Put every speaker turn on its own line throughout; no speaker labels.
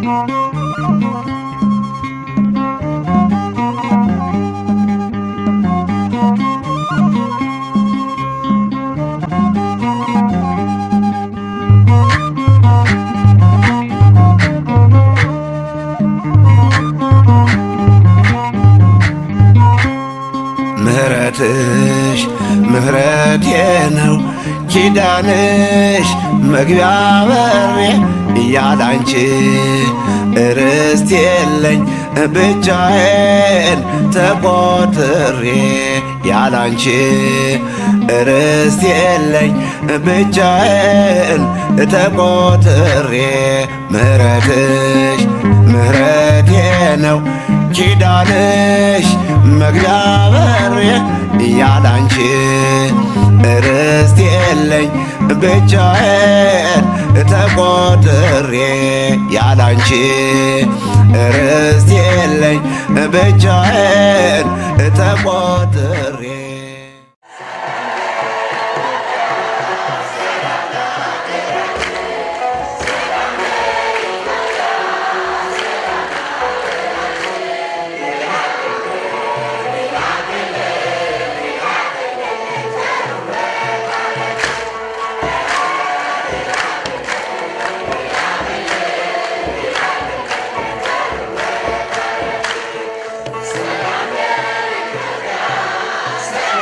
ምህረትሽ ምህረቴ ነው ኪዳንሽ መግቢያ በሬ እያላንቺ ርስት የለኝ ብቻዬን ተቆጥሬ ያላንቺ ርስት የለኝ ብቻዬን ተቆጥሬ ምህረትሽ ምህረቴ ነው ኪዳንሽ መግቢያ በሬ ያላንቺ ርስት የለኝ ብቻዬን ተቆጥሬ ያላንቺ ርስት የለኝ ብቻዬን ተቆጥሬ
ሰላም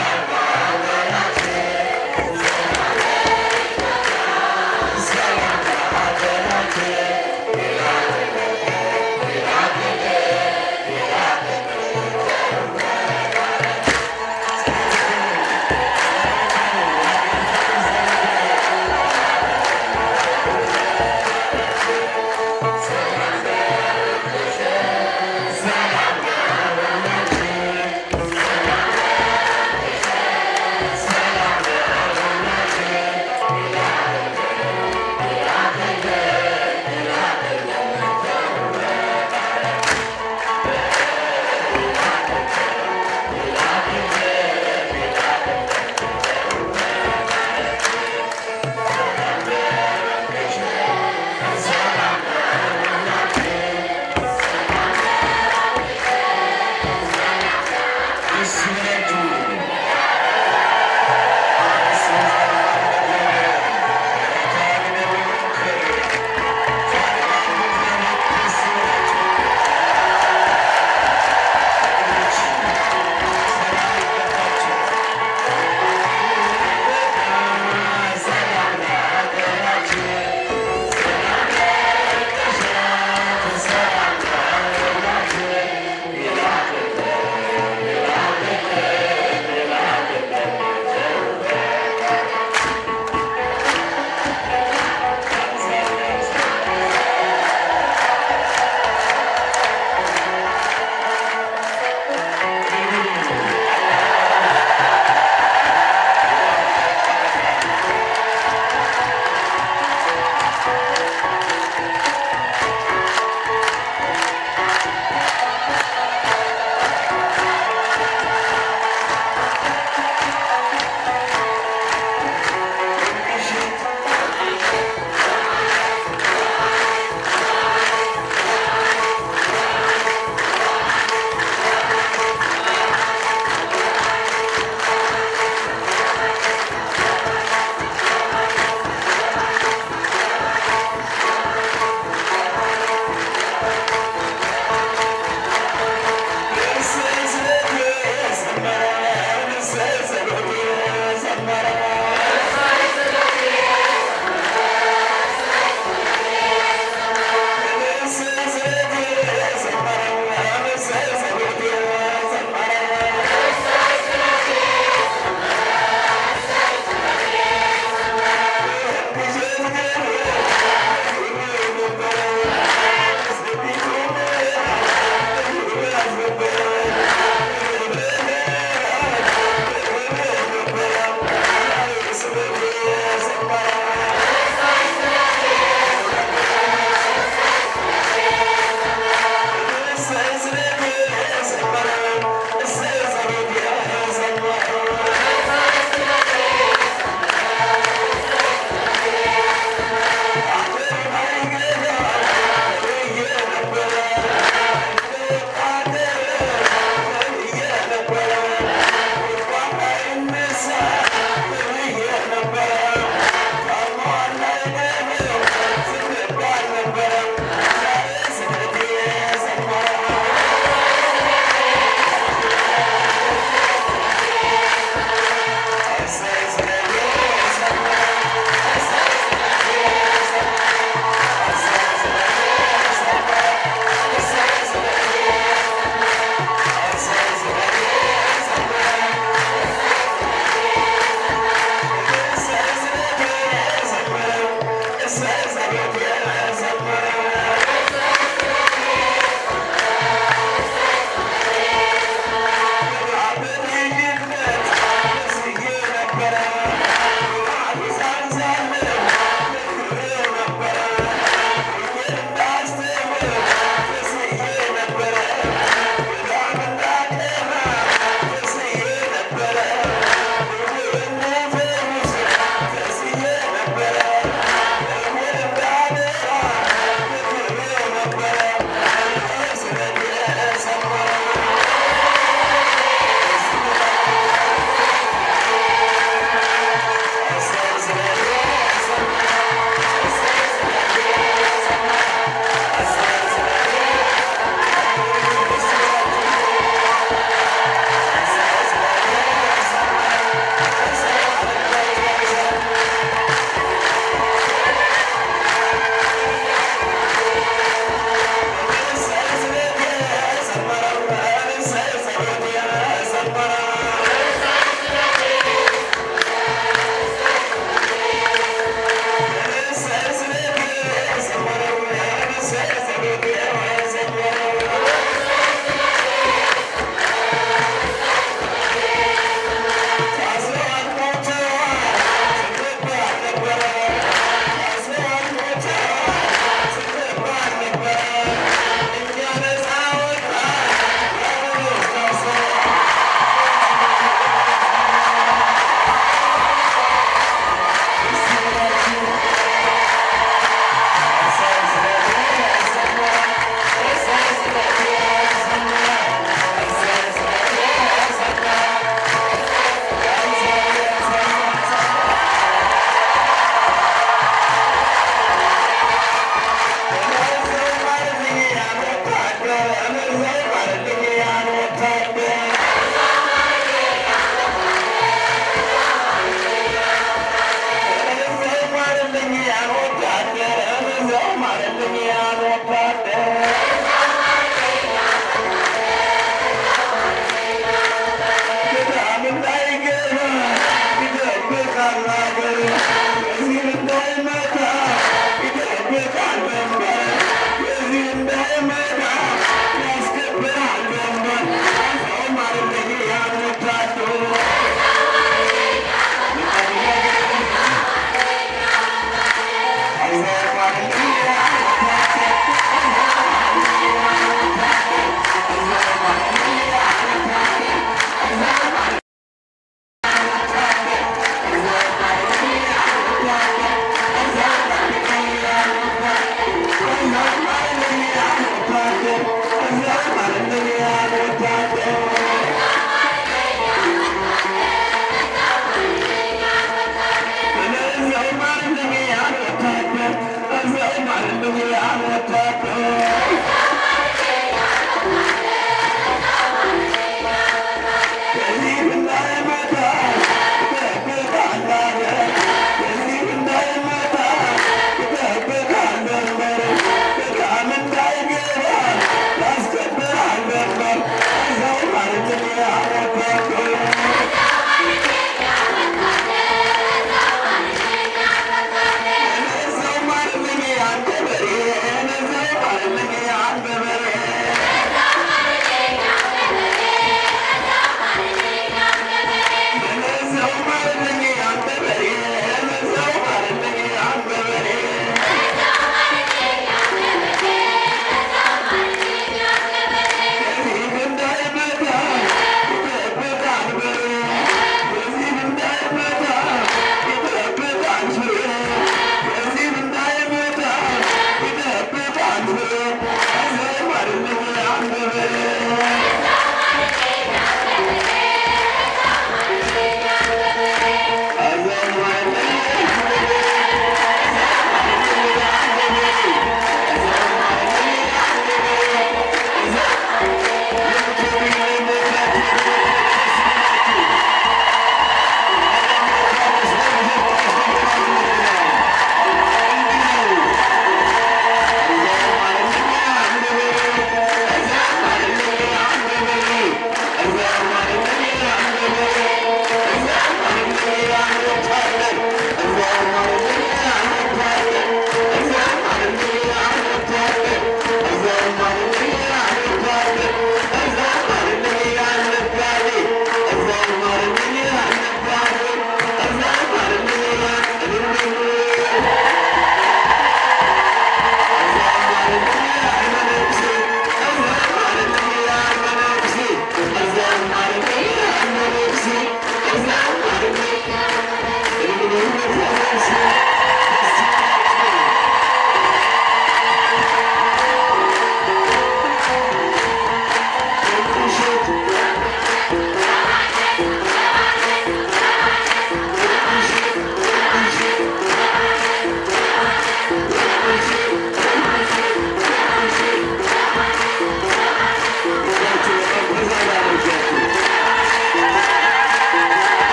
Thank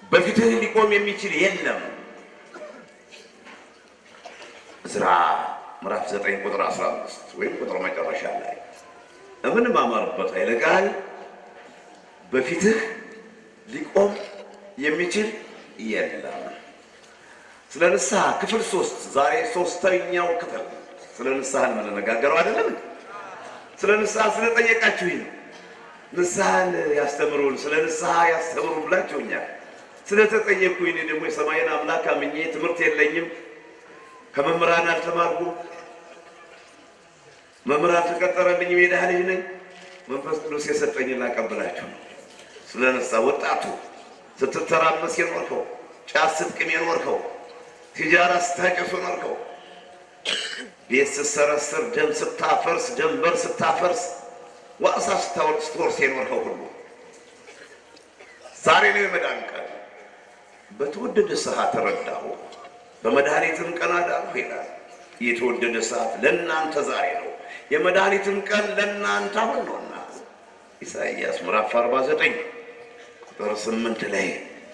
በፊትህ ሊቆም የሚችል የለም። ዕዝራ ምዕራፍ 9 ቁጥር 15 ወይም ቁጥር መጨረሻ ላይ የምንማማርበት ኃይለ ቃል በፊትህ ሊቆም የሚችል የለም። ስለ ንስሐ ክፍል ሶስት ዛሬ ሶስተኛው ክፍል ስለ ንስሐ የምንነጋገረው አይደለም። ስለ ንስሐ ስለጠየቃችሁኝ ነው። ንስሐን ያስተምሩን ስለ ንስሐ ያስተምሩን ብላችሁኛል። ስለተጠየቅኩኝ እኔ ደግሞ የሰማይን አምላክ አምኜ ትምህርት የለኝም ከመምህራን አልተማርኩም። መምህር አልተቀጠረልኝም። የድሃ ልጅ ነኝ። መንፈስ ቅዱስ የሰጠኝ ላቀብላችሁ ነው። ስለ ንስሐ ወጣቱ ስትተራመስ የኖርከው ጫት ስትቅም የኖርከው ሲጃራ ስታጨስ የኖርከው ቤት ስትሰረስር ደም ስታፈርስ ደንበር ስታፈርስ ዋሳ ስታወርድ ስትወርስ የኖርከው ሁሉ ዛሬ ነው የመዳን ቀን። በተወደደ ሰዓት ተረዳሁ፣ በመድኃኒትም ቀን አዳንሁ ይላል። የተወደደ ሰዓት ለእናንተ ዛሬ ነው፣ የመድኃኒትም ቀን ለእናንተ አሁን ነውና ኢሳይያስ ምዕራፍ 49 ቁጥር 8 ላይ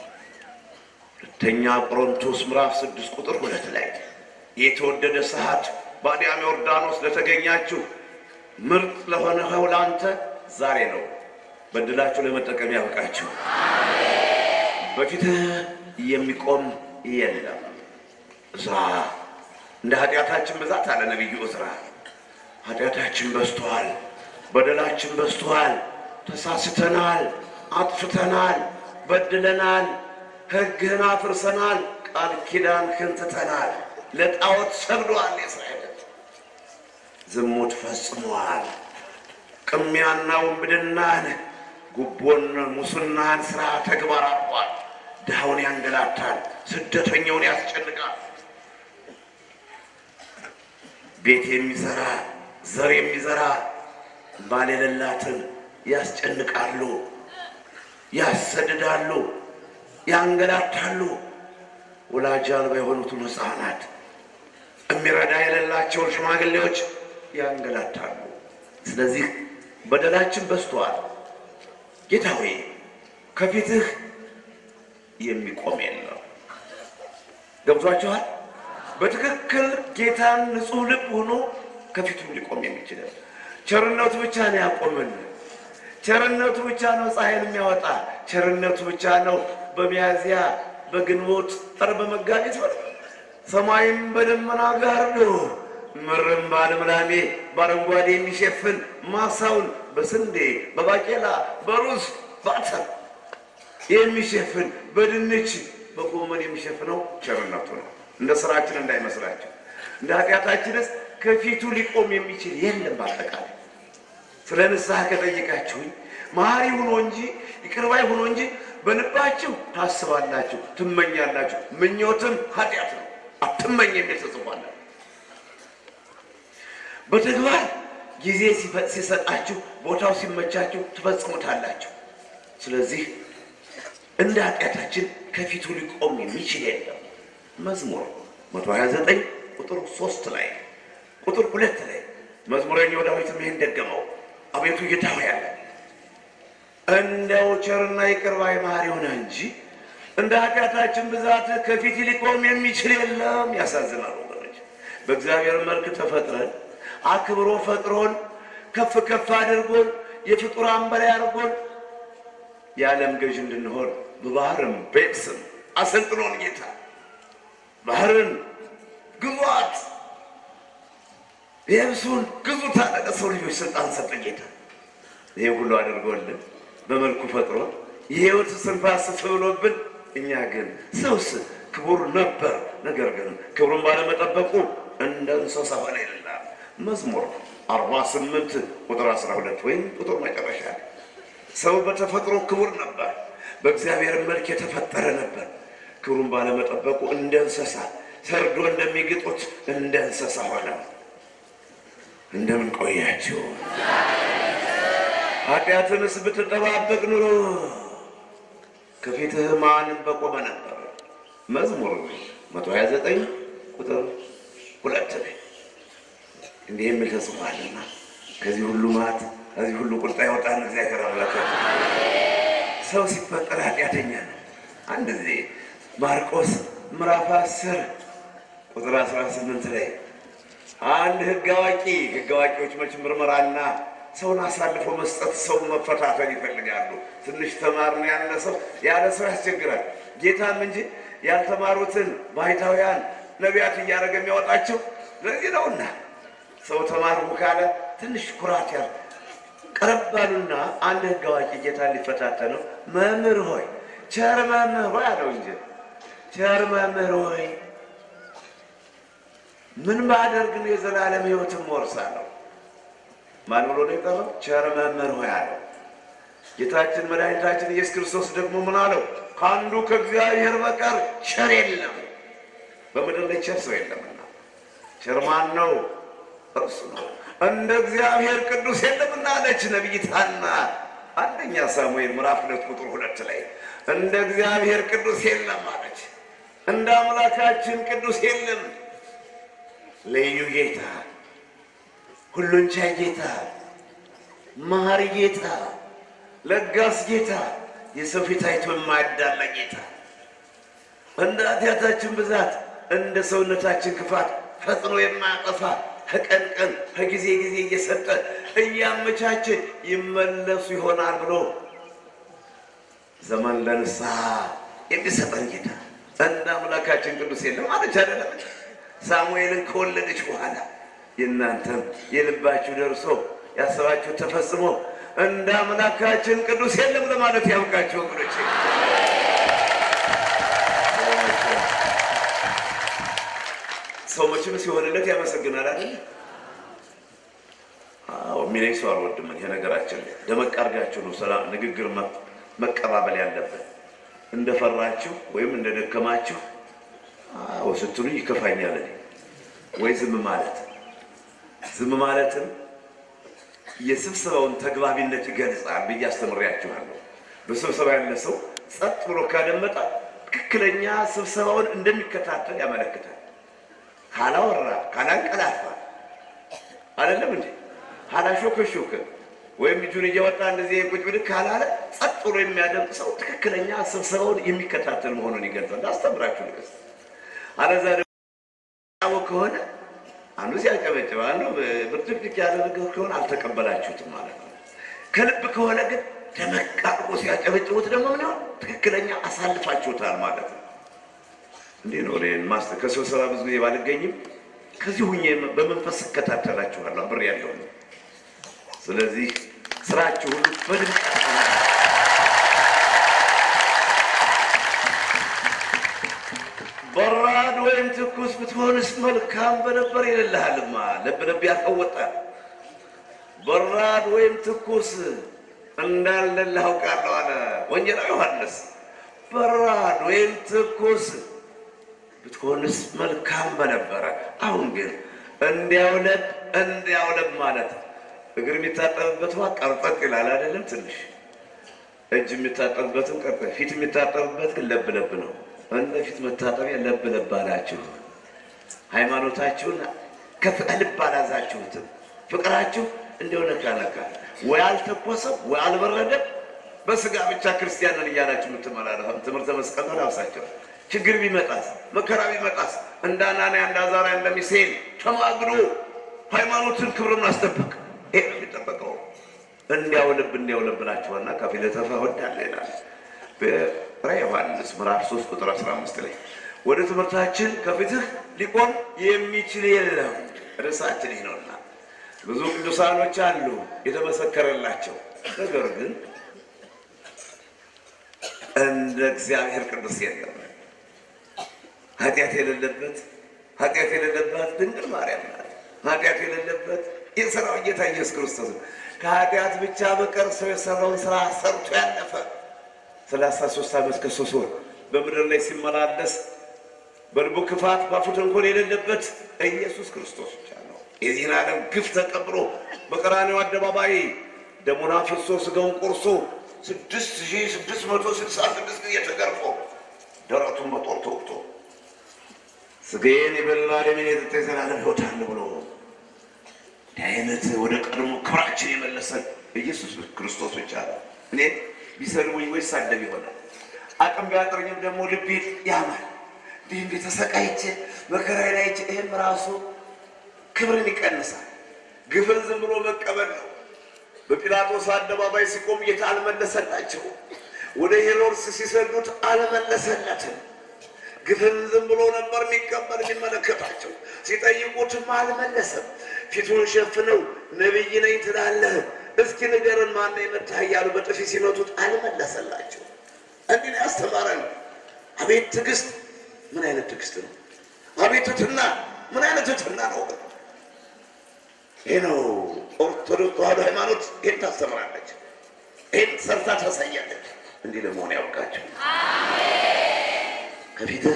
ሁለተኛ ቆሮንቶስ ምዕራፍ 6 ቁጥር ሁለት ላይ የተወደደ ሰዓት በአዲያም ዮርዳኖስ ለተገኛችሁ ምርጥ ለሆነ ኸው ለአንተ ዛሬ ነው። በድላችሁ ለመጠቀም ያብቃችሁ። በፊትህ የሚቆም የለም። ዕዝራ እንደ ኃጢአታችን ብዛት አለ ነቢዩ ዕዝራ፣ ኃጢአታችን በዝቷል፣ በደላችን በዝቷል፣ ተሳስተናል፣ አጥፍተናል፣ በድለናል፣ ሕግህን አፍርሰናል፣ ቃል ኪዳንህን ትተናል፣ ለጣዖት ሰግዷል፣ የእስራኤል ዝሙት ፈጽሟል፣ ቅሚያና ውንብድናን፣ ጉቦን፣ ሙስናን ስራ ተግባር አድርጓል። ድሃውን ያንገላታል፣ ስደተኛውን ያስጨንቃል። ቤት የሚዘራ ዘር የሚዘራ ባል የሌላትን ያስጨንቃሉ፣ ያሰድዳሉ፣ ያንገላታሉ። ወላጅ አልባ የሆኑትን ሕፃናት የሚረዳ የሌላቸውን ሽማግሌዎች ያንገላታሉ። ስለዚህ በደላችን በዝቷል። ጌታ ሆይ ከፊትህ የሚቆም የለም። ገብቷችኋል? በትክክል ጌታን ንጹሕ ልብ ሆኖ ከፊቱ ሊቆም የሚችል ቸርነቱ ብቻ ነው ያቆምን። ቸርነቱ ብቻ ነው ፀሐይን የሚያወጣ። ቸርነቱ ብቻ ነው በሚያዝያ በግንቦት ጠር በመጋቢት ወር ሰማይም በደመና ጋርዶ ምድርም በልምላሜ በአረንጓዴ የሚሸፍን ማሳውን በስንዴ በባቄላ በሩዝ በአተር የሚሸፍን በድንች በጎመን የሚሸፍነው ቸርነቱ ነው። እንደ ስራችን እንዳይመስላቸው፣ እንደ ኃጢአታችንስ ከፊቱ ሊቆም የሚችል የለም። በአጠቃላይ ስለ ንስሐ ከጠየቃችሁኝ መሐሪ ሁኖ እንጂ ይቅር ባይ ሁኖ እንጂ በልባችሁ ታስባላችሁ፣ ትመኛላችሁ። ምኞትም ኃጢአት ነው። አትመኝ የሚል ተጽፏል። በተግባር ጊዜ ሲሰጣችሁ ቦታው ሲመቻችሁ ትፈጽሙታላችሁ። ስለዚህ እንደ ኃጢአታችን ከፊቱ ሊቆም የሚችል የለም። መዝሙር 129 ቁጥር 3 ላይ ቁጥር ሁለት ላይ መዝሙረኛው ዳዊትም ይህን ደገመው። አቤቱ ጌታ ሆይ ያለ እንደው ቸርና ይቅር ባይ መሐሪ ሆነ እንጂ እንደ ኃጢአታችን ብዛት ከፊት ሊቆም የሚችል የለም። ያሳዝናል ወገኖች። በእግዚአብሔር መልክ ተፈጥረን አክብሮ ፈጥሮን ከፍ ከፍ አድርጎን የፍጡራን በላይ አድርጎን የዓለም ገዥ እንድንሆን በባህርም በየብስም አሰልጥኖን ጌታ ባህርን ግዟት፣ የብሱን ግዙት አለ። ለሰው ልጆች ስልጣን ሰጠ ጌታ። ይሄ ሁሉ አድርጎልን በመልኩ ፈጥሮ የሕይወት ስንፋስ እፍ ብሎብን፣ እኛ ግን ሰውስ ክቡር ነበር፣ ነገር ግን ክብሩን ባለመጠበቁ እንደ እንስሳ ሆነ ይላል መዝሙር 48 ቁጥር 12 ወይም ቁጥር መጨረሻ ሰው በተፈጥሮ ክቡር ነበር፣ በእግዚአብሔር መልክ የተፈጠረ ነበር። ክብሩን ባለመጠበቁ እንደ እንስሳ ሰርዶ እንደሚግጡት እንደ እንስሳ ሆነ። እንደምን ቆያችሁ? ኃጢአትንስ ብትጠባበቅ ኑሮ ከፊትህ ማን በቆመ ነበር? መዝሙር 129 ቁጥር ሁለት ላይ እንዲህ የሚል ተጽፏልና ከዚህ ሁሉ ማት ከዚህ ሁሉ ቁጣ ያወጣን እግዚአብሔር አምላክ። ሰው ሲፈጠር ኃጢአተኛ ነው። አንድ ጊዜ ማርቆስ ምዕራፍ አስር ቁጥር አስራ ስምንት ላይ አንድ ሕግ አዋቂ ሕግ አዋቂዎች መች ምርመራና ሰውን አሳልፎ መስጠት ሰው መፈታተን ይፈልጋሉ። ትንሽ ተማርን ያለ ሰው ያለ ሰው ያስቸግራል። ጌታም እንጂ ያልተማሩትን ባሕታውያን ነቢያት እያደረገ የሚያወጣቸው ለዚህ ነውና ሰው ተማርኩ ካለ ትንሽ ኩራት ያለ ቀረብ ባሉና አንድ ሕግ አዋቂ ጌታን ሊፈታተነው መምህር ሆይ ቸር መምህር ሆይ አለው እንጂ ቸር መምህር ሆይ ምን ባደርግ ነው የዘላለም ሕይወትን እወርሳለሁ? ማን ብሎ ነው የቀረው? ቸር መምህር ሆይ አለው። ጌታችን መድኃኒታችን ኢየሱስ ክርስቶስ ደግሞ ምን አለው? ከአንዱ ከእግዚአብሔር በቀር ቸር የለም፣ በምድር ላይ ቸር ሰው የለምና። ቸር ማን ነው? እርሱ ነው። እንደ እግዚአብሔር ቅዱስ የለምና አለች ነቢይት ሐና አንደኛ ሳሙኤል ምዕራፍ ሁለት ቁጥር ሁለት ላይ እንደ እግዚአብሔር ቅዱስ የለም አለች። እንደ አምላካችን ቅዱስ የለም። ልዩ ጌታ፣ ሁሉን ቻይ ጌታ፣ መሐሪ ጌታ፣ ለጋስ ጌታ፣ የሰው ፊት አይቶ የማያዳላ ጌታ፣ እንደ ኃጢአታችን ብዛት እንደ ሰውነታችን ክፋት ፈጥኖ የማያጠፋ ከቀን ቀን ከጊዜ ጊዜ እየሰጠ እያመቻቸ ይመለሱ ይሆናል ብሎ ዘመን ለንስሐ የሚሰጠን ጌታ እንደ አምላካችን ቅዱስ የለም አለች አይደለም። ሳሙኤልን ከወለደች በኋላ የእናንተም የልባችሁ ደርሶ ያሰባችሁ ተፈጽሞ እንደ አምላካችን ቅዱስ የለም ለማለት ያብቃችሁ ወገኖች። ሰው መቼም ሲሆንለት ያመሰግናል አይደል? አዎ የሚለኝ ሰው አልወድም። ይሄ ነገራችን ላይ ደመቅ አድርጋችሁ ነው ሰላም ንግግር መቀባበል ያለብን። እንደፈራችሁ ወይም እንደደከማችሁ አዎ ስትሉ ይከፋኛል። እኔ ወይ ዝም ማለት ዝም ማለትም የስብሰባውን ተግባቢነት ይገልጻል ብዬ አስተምሬያችኋለሁ። በስብሰባ ያለ ሰው ጸጥ ብሎ ካደመጠ ትክክለኛ ስብሰባውን እንደሚከታተል ያመለክታል። ካላወራ ካላንቀላፋ አይደለም እንዴ ካላሾከሾከ ወይም እጁን እያወጣ እንደዚህ ቁጭ ብድግ ካላለ ጸጥ ብሎ የሚያደምጥ ሰው ትክክለኛ ስብሰባውን የሚከታተል መሆኑን ይገልጻል። አስተምራችሁ ልቀስ አለዛ ደግሞ ከሆነ አንዱ ሲያጨበጭብ አንዱ ብርጭቅጭቅ ያለ ነገር ከሆነ አልተቀበላችሁትም ማለት ነው። ከልብ ከሆነ ግን ደመቅ አድርጎ ሲያጨበጭቡት ደግሞ ምን ይሆን ትክክለኛ አሳልፋችሁታል ማለት ነው። እንዲህ ነው እኔን ማስተ ከስብሰባ ብዙ ጊዜ ባልገኝም ከዚህ ሁኜ በመንፈስ እከታተላችኋለሁ አብሬ ያለሁ ነው። ስለዚህ ስራችሁ ሁሉ በድምቀት በራድ ወይም ትኩስ ብትሆንስ መልካም በነበር ይልልሃልማ። ልብ ልብ ያቀወጣል። በራድ ወይም ትኩስ እንዳለልህ አውቃለሁ አለ ወንጌላዊ ዮሐንስ። በራድ ወይም ትኩስ ብትሆንስ መልካም በነበረ። አሁን ግን እንዲያውለብ እንዲያውለብ ማለት እግር የሚታጠብበት ውሃ ቀርጠጥ ይላል አይደለም? ትንሽ እጅ የሚታጠብበትም ቀርጠጥ፣ ፊት የሚታጠብበት ግን ለብ ለብ ነው። እንደ ፊት መታጠቢያ ለብ ለብ አላችሁ። ሃይማኖታችሁን ከልብ አላዛችሁትም። ፍቅራችሁ እንዲሁ ነካ ነካ፣ ወይ አልተኮሰም ወይ አልበረደም። በስጋ ብቻ ክርስቲያንን እያላችሁ የምትመላለሱ ትምህርተ መስቀል ተላብሳቸው ችግር ቢመጣስ መከራ ቢመጣስ እንደ አናንያ እንደ አዛርያ እንደ ሚሳኤል ተማግዶ ሃይማኖትን ክብርን አስጠብቅ። ይሄ ነው የሚጠበቀው። እንዲያው ልብ እንዲያው ልብ ናቸውና ከፊል ተፈወዳለ ይላል በራዕየ ዮሐንስ ምዕራፍ 3 ቁጥር 15 ላይ ወደ ትምህርታችን ከፊትህ ሊቆም የሚችል የለም። ርዕሳችን ይህ ነውና ብዙ ቅዱሳኖች አሉ የተመሰከረላቸው ነገር ግን እንደ እግዚአብሔር ቅዱስ የለም። ኃጢአት የሌለበት ኃጢአት የሌለባት ድንግል ማርያም ናት። ኃጢአት የሌለበት የሰራው ጌታ ኢየሱስ ክርስቶስ ነው። ከኃጢአት ብቻ በቀር ሰው የሰራውን ስራ ሰርቶ ያለፈ ሰላሳ ሶስት ዓመት ከሶስት ወር በምድር ላይ ሲመላለስ በልቡ ክፋት ባፉ ተንኮል የሌለበት ኢየሱስ ክርስቶስ ብቻ ነው። የዚህን ዓለም ግፍ ተቀብሎ በቀራንዮ አደባባይ ደሙን አፍስሶ ስጋውን ቆርሶ ስድስት ሺህ ስድስት መቶ ስልሳ ስድስት ጊዜ ተገርፎ ደረቱን በጦር ተወግቶ ስጋዬን የበላ ደሜን የጠጣ የዘላለም ሕይወት አለ ብሎ እንዲህ አይነት ወደ ቀድሞ ክብራችን የመለሰን ኢየሱስ ክርስቶስ ብቻ ነው። እኔ ቢሰድቡኝ ወይ ሳደብ ይሆናል አቅም ቢያጥረኝም ደግሞ ልቤ ያማል። እንዲህ እንዲህ ተሰቃይቼ መከራዬ ላይ አይቼ ይህም ራሱ ክብርን ይቀንሳል። ግፍን ዝም ብሎ መቀበል ነው። በጲላጦስ አደባባይ ሲቆም ጌታ አልመለሰላቸው። ወደ ሄሮድስ ሲሰዱት አልመለሰለትም። ግፍን ዝም ብሎ ነበር የሚቀበል የሚመለከታቸው። ሲጠይቁትም አልመለሰም። ፊቱን ሸፍነው ነቢይ ነኝ ትላለህ፣ እስኪ ንገርን ማነው የመታህ እያሉ በጥፊ ሲመቱት አልመለሰላቸው። እንዲህ ነው ያስተማረን። አቤት ትዕግስት! ምን አይነት ትዕግስት ነው! አቤት ትሕትና! ምን አይነት ትሕትና ነው! ይህ ነው ኦርቶዶክስ ተዋሕዶ ሃይማኖት። ይህን ታስተምራለች፣ ይህን ሰርታ ታሳያለች። እንዲህ ለመሆን ያውቃቸው። ከፊትህ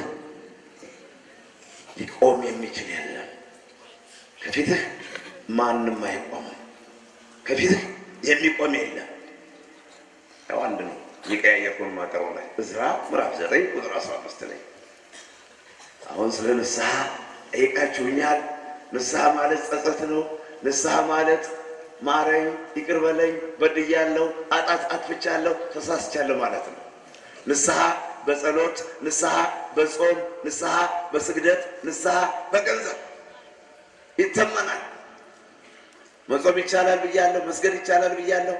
ሊቆም የሚችል የለም። ከፊትህ ማንም አይቆምም። ከፊትህ የሚቆም የለም። ያው አንድ ነው። የቀያየርኩን ማቀረው ላይ እዝራ ምዕራፍ ዘጠኝ ቁጥር አስራ አምስት ላይ አሁን ስለ ንስሐ ጠይቃችሁኛል። ንስሐ ማለት ጸጸት ነው። ንስሐ ማለት ማረኝ፣ ይቅር በለኝ፣ በድያለሁ፣ አጣት አጥፍቻለሁ፣ ተሳስቻለሁ ማለት ነው። ንስሐ በጸሎት ንስሐ በጾም ንስሐ በስግደት ንስሐ በገንዘብ ይተመናል። መጾም ይቻላል ብያለሁ፣ መስገድ ይቻላል ብያለሁ፣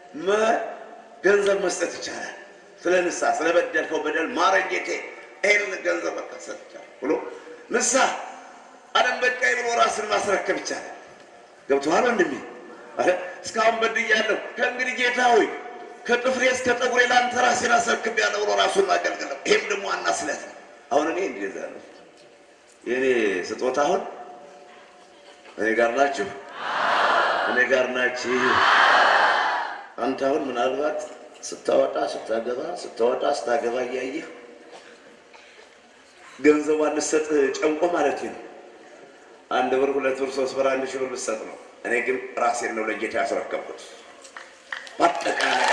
ገንዘብ መስጠት ይቻላል። ስለ ንስሐ ስለ በደልከው በደል ማረኝ ጌቴ፣ ይህን ገንዘብ መሰጥ ይቻላል ብሎ ንስሐ ዓለም በቃኝ ብሎ ራስን ማስረከብ ይቻላል። ገብቶሃል ወንድሜ? እስካሁን በድያለሁ፣ ከእንግዲህ ጌታ ሆይ ከጥፍሬ እስከ ጠጉሬ ለአንተ ራሴን አስረክቤያለሁ ብሎ ራሱን ማገልገል ነው። ይሄም ደግሞ ዋና ስለት ነው። አሁን እኔ እንደዛ ነው የእኔ ስጦታ። አሁን እኔ ጋር ናችሁ፣ እኔ ጋር ናችሁ። አንተ አሁን ምናልባት ስታወጣ ስታገባ ስታወጣ ስታገባ እያየህ ገንዘቧን ልሰጥ ጨንቆ ማለት ነው። አንድ ብር፣ ሁለት ብር፣ ሶስት ብር፣ አንድ ሺህ ብር ልሰጥ ነው። እኔ ግን ራሴን ነው ለጌታ ያስረከብኩት። በአጠቃላይ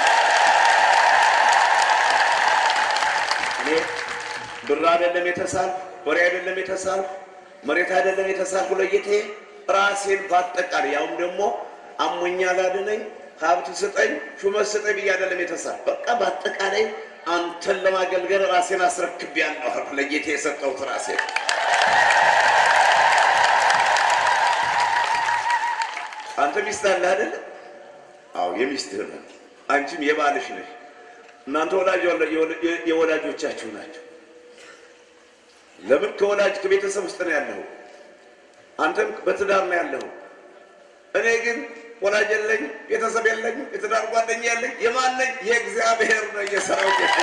እኔ ብር አይደለም የተሳልኩ፣ ወሬ አይደለም የተሳልኩ፣ መሬት አይደለም የተሳልኩ ለጌታዬ ራሴን በአጠቃላይ ያውም ደግሞ አሞኛ ላድነኝ ሀብት ስጠኝ ሹመት ስጠኝ ብዬ አይደለም የተሳልኩ። በቃ በአጠቃላይ አንተን ለማገልገል ራሴን አስረክቤያለሁ አልኩ። ለጌታ የሰጠሁት ራሴን አንተ ሚስት አለህ አይደለ? አዎ የሚስትህ ነው። አንቺም የባልሽ ነሽ። እናንተ ወላጅ የወላጆቻችሁ ናቸው። ለምን ከወላጅ ከቤተሰብ ውስጥ ነው ያለኸው። አንተም በትዳር ነው ያለኸው። እኔ ግን ወላጅ የለኝ፣ ቤተሰብ የለኝ፣ የትዳር ጓደኛ የለኝ። የማን ነኝ? የእግዚአብሔር ነው፣ የሰራዊት ጌታ።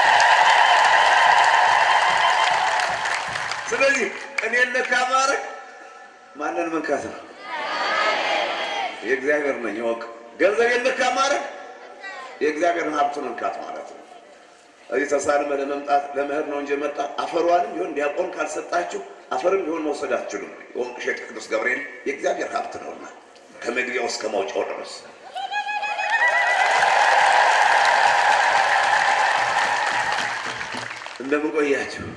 ስለዚህ እኔን ነካ ማድረግ ማንን መንካት ነው? የእግዚአብሔር ነኝ ወቅ ገንዘብ የነካ ማድረግ የእግዚአብሔርን ሀብት መንካት ማለት ነው። እዚህ ተሳልመ ለመምጣት ለመሄድ ነው እንጂ መጣ አፈሯንም ቢሆን ዲያቆን ካልሰጣችሁ አፈርም ቢሆን መውሰድ አትችሉም። የወንቅ እሸት ቅዱስ ገብርኤል የእግዚአብሔር ሀብት ነውና ከመግቢያው እስከ ማውጫው ድረስ እንደምን ቆያችሁ?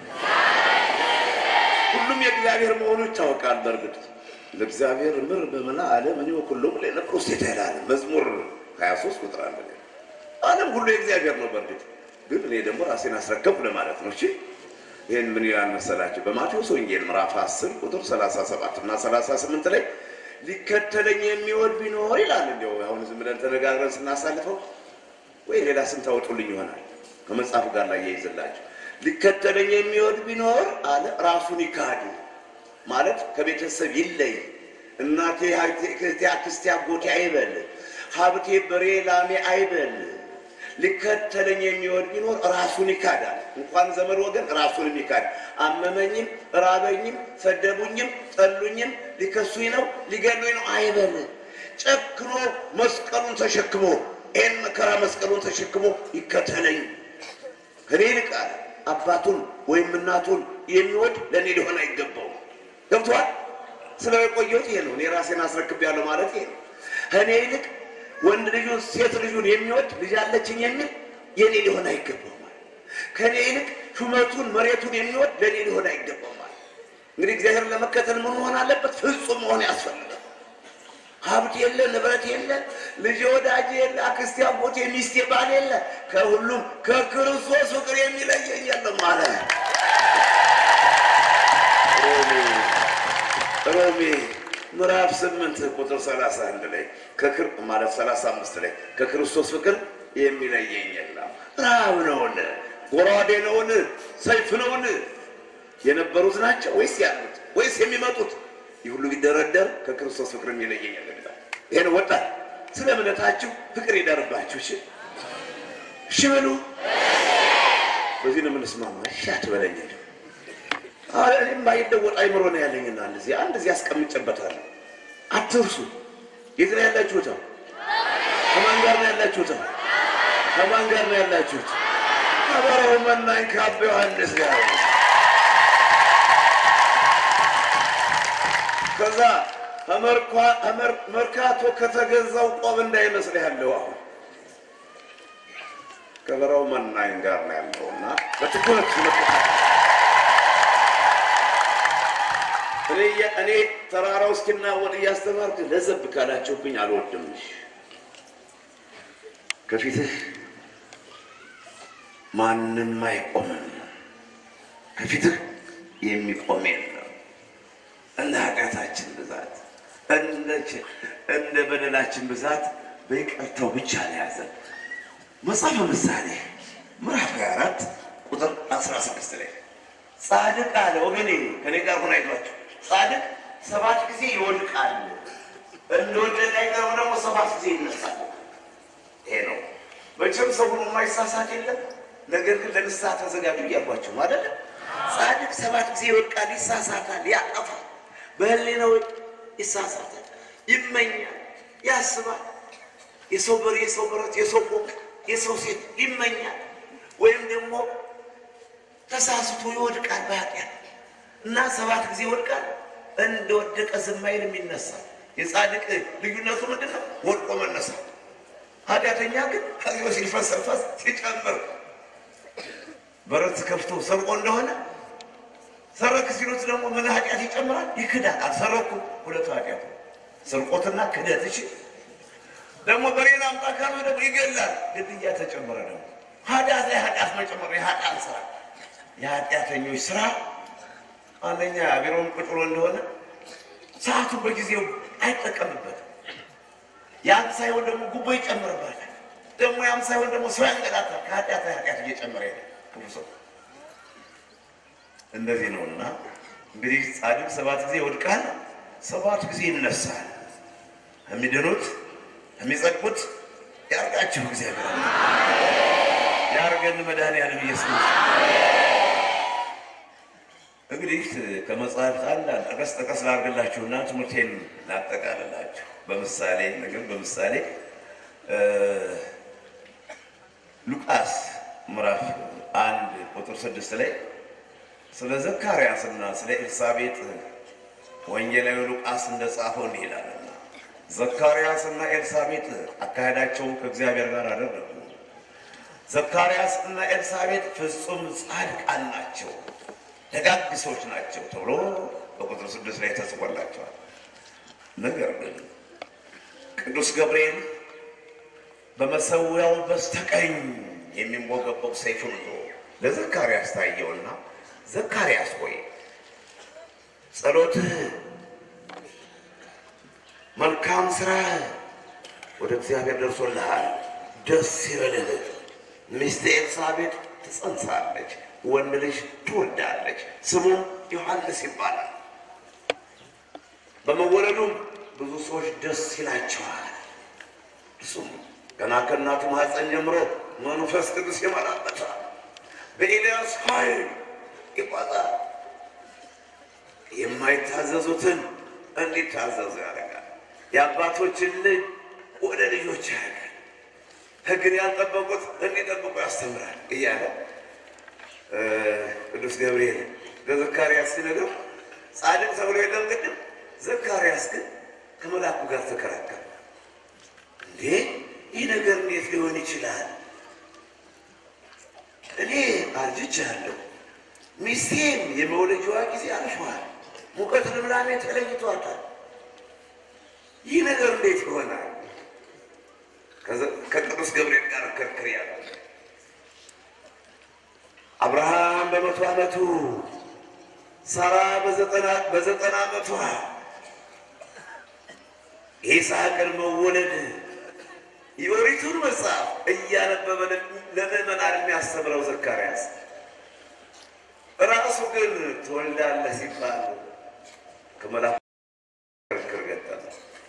ሁሉም የእግዚአብሔር መሆኑ ይታወቃል። በእርግጥ ለእግዚአብሔር ምር በመላ ዓለም እኔ ሁሉም ለነቅሮስ ይላል መዝሙር 23 ቁጥር አንድ ላይ ዓለም ሁሉ የእግዚአብሔር ነው። በእርግጥ ግን እኔ ደግሞ ራሴን አስረከብኩ ለማለት ነው። እሺ ይህን ምን ይላል መሰላችሁ? በማቴዎስ ወንጌል ምዕራፍ 10 ቁጥር 37 እና 38 ላይ ሊከተለኝ የሚወድ ቢኖር ይላል። እንዲያው አሁን ዝም ብለን ተነጋግረን ስናሳልፈው ወይ ሌላ ስም ታወጡልኝ ይሆናል ከመጽሐፉ ጋር ላይ ያይዝላችሁ። ሊከተለኝ የሚወድ ቢኖር አለ ራሱን ይካድ ማለት ከቤተሰብ ይለይ። እናቴ እህቴ፣ አክስቴ፣ አጎቴ አይበል፣ ሀብቴ፣ በሬ፣ ላሜ አይበል። ሊከተለኝ የሚወድ ቢኖር ራሱን ይካዳል። እንኳን ዘመድ ወገን ራሱንም ይካድ። አመመኝም፣ ራበኝም፣ ሰደቡኝም፣ ጠሉኝም፣ ሊከሱኝ ነው ሊገሉኝ ነው አይበል። ጨክኖ መስቀሉን ተሸክሞ ይህን መከራ መስቀሉን ተሸክሞ ይከተለኝ። ከኔ ይልቅ አለ አባቱን ወይም እናቱን የሚወድ ለእኔ ሊሆን አይገባውም። ገብቶሃል? ስለ የቆየሁት ይሄ ነው። እኔ ራሴን አስረክቤያለሁ ማለት ይሄ ነው። ከእኔ ይልቅ ወንድ ልጁን ሴት ልጁን የሚወድ ልጅ አለችኝ የሚል የእኔ ሊሆን አይገባውም ማለት ከእኔ ይልቅ ሹመቱን መሬቱን የሚወድ ለእኔ ሊሆን አይገባውም ማለት እንግዲህ እግዚአብሔርን ለመከተል ምን መሆን አለበት? ፍጹም መሆን ያስፈልጋል። ሀብት የለ፣ ንብረት የለ፣ ልጅ ወዳጅ የለ፣ አክስቴ አጎቴ፣ ሚስቴ ባል የለ፣ ከሁሉም ከክርስቶስ ፍቅር የሚለየኝ የለም አለ። ሮሜ ሮሜ ምዕራፍ ስምንት ቁጥር ሰላሳ አንድ ላይ ከክር ማለት ሰላሳ አምስት ላይ ከክርስቶስ ፍቅር የሚለየኝ የለም። ረሃብ ነውን? ጎራዴ ነውን? ሰይፍ ነውን? የነበሩት ናቸው ወይስ ያሉት ወይስ የሚመጡት? ይህ ሁሉ ቢደረደር ከክርስቶስ ፍቅር የሚለየኝ የለም ይላል። ይሄን ወጣት ስለ እምነታችሁ ፍቅር ይደርባችሁ። እሺ እሺ በሉ። በዚህ ነው የምንስማማ። እሺ አትበለኝ እንጂ አረ እኔም ባይለወጥ አይምሮ ነው ያለኝና እንደዚህ አንድ እዚህ አስቀምጬበታለሁ። አትርሱ። የት ነው ያላችሁት? ከማን ጋር ነው ያላችሁት? ከማን ጋር ነው ያላችሁት? ከበረው መናኝ ከአባ ዮሐንስ ጋር ከዛ መርካቶ ከተገዛው ቆብ እንዳይመስልህ ያለው አሁን ከበረው መናኝ ጋር ነው ያለውና በትኩረት እኔ እኔ ተራራው እስኪናወጥ እያስተማርክ ለዘብ ካላችሁብኝ አልወድም። ከፊትህ ማንም አይቆምም። ከፊትህ የሚቆም የለም። እንደ ኃጢአታችን ብዛት እንደ በደላችን ብዛት በይቅርታው ብቻ ነው ያዘን። መጽሐፈ ምሳሌ ምዕራፍ 24 ቁጥር 16 ላይ ጻድቅ አለ ወገኔ ከኔ ጋር ሆና አይቷቸው ጻድቅ ሰባት ጊዜ ይወድቃል፣ እንደወደቀ አይቀርም ደግሞ ሰባት ጊዜ ይነሳል። ይሄ ነው መቼም ሰው ሁሉ የማይሳሳት የለም። ነገር ግን ለንስሐ ተዘጋጁ እያልኳቸው ማለት ጻድቅ ሰባት ጊዜ ይወድቃል፣ ይሳሳታል፣ ያጠፋል፣ በህሊናው ይሳሳታል፣ ይመኛል፣ ያስባል። የሰው በር፣ የሰው ብረት፣ የሰው ፎቅ፣ የሰው ሴት ይመኛል። ወይም ደግሞ ተሳስቶ ይወድቃል በኃጢአት እና ሰባት ጊዜ ይወድቃል። እንደወደቀ ዝም አይልም፣ ይነሳል። የጻድቅ ልዩነቱ ምንድን ነው? ወድቆ መነሳት። ኃጢአተኛ ግን ከዚሁ ሲልፈሰፈስ ሲጨምር በረት ከፍቶ ሰርቆ እንደሆነ ሰረክ ሲሉት ደግሞ ምን ኃጢአት ይጨምራል? ይክዳል። አልሰረኩም፣ ሁለቱ ኃጢአት ስርቆትና ክደት። እሺ ደግሞ በሬን አምጣ ካሉ ደግሞ ይገላል። ግድያ ተጨመረ። ደግሞ ኃጢአት ላይ ኃጢአት መጨመር የኃጢአት ስራ የኃጢአተኞች ስራ አንደኛ ቢሮውን ቁጭ ብሎ እንደሆነ ሰዓቱን በጊዜው አይጠቀምበትም። ያም ሳይሆን ደግሞ ጉቦ ይጨምርበታል። ደግሞ ያም ሳይሆን ደግሞ ሰው ያንገላታል። ከኃጢአት ላይ ኃጢአት እየጨመረ ሄደ። ክፉ ሰው እንደዚህ ነውና እንግዲህ ጻድቅ ሰባት ጊዜ ይወድቃል፣ ሰባት ጊዜ ይነሳል። የሚድኑት የሚጸድቁት ያርጋችሁ እግዚአብሔር ያርገን መድኃኒዓለም ኢየሱስ እንግዲህ ከመጽሐፍት አንድ ጠቀስ ጠቀስ ላድርግላችሁና ትምህርቴን ላጠቃልላችሁ። በምሳሌ ነገር በምሳሌ ሉቃስ ምዕራፍ አንድ ቁጥር ስድስት ላይ ስለ ዘካርያስና ስለ ኤልሳቤጥ ወንጌላዊ ሉቃስ እንደጻፈው እንዲህ ይላልና ዘካርያስና ኤልሳቤጥ አካሄዳቸውን ከእግዚአብሔር ጋር አደረጉ። ዘካርያስ እና ኤልሳቤጥ ፍጹም ጻድቃን ናቸው ደጋግ ሰዎች ናቸው ተብሎ በቁጥር ስድስት ላይ ተጽፎላቸዋል። ነገር ግን ቅዱስ ገብርኤል በመሰዊያው በስተቀኝ የሚንቦገቦግ ሰይፉን ይዞ ለዘካርያስ ታየውና ዘካርያስ ሆይ ጸሎትህ፣ መልካም ስራ ወደ እግዚአብሔር ደርሶልሃል። ደስ ይበልህ። ሚስት ኤልሳቤጥ ትጸንሳለች ወንድ ልጅ ትወልዳለች፣ ስሙም ዮሐንስ ይባላል። በመወለዱም ብዙ ሰዎች ደስ ይላቸዋል። እሱም ገና ከእናቱ ማኅፀን ጀምሮ መንፈስ ቅዱስ ይመላበታል፣ በኤልያስ ኃይል ይቆጣል። የማይታዘዙትን እንዲታዘዙ ያደርጋል። የአባቶችን ልጅ ወደ ልጆች ያደርጋል። ሕግን ያልጠበቁት እንዲጠብቁ ያስተምራል እያለ ቅዱስ ገብርኤል ለዘካርያስ ሲነግረው ጻድቅ ተብሎ የለም ቅድም። ዘካርያስ ግን ከመልአኩ ጋር ተከራከረ። እንዴ ይህ ነገር እንዴት ሊሆን ይችላል? እኔ አርጅቻለሁ፣ ሚስቴም የመውለጃዋ ጊዜ አልፏል፣ ሙቀት ልምላሜ ተለይቷታል። ይህ ነገር እንዴት ይሆናል? ከቅዱስ ገብርኤል ጋር ክርክር ያለ አብርሃም በመቶ ዓመቱ ሳራ በዘጠና ዓመቷ የይስሐቅን መወለድ የኦሪቱን መጽሐፍ እያነበበ ለምዕመናን የሚያስተምረው ዘካርያስ ራሱ ግን ትወልዳለህ ሲባል ከመላኩ ክርክር ገጠመ።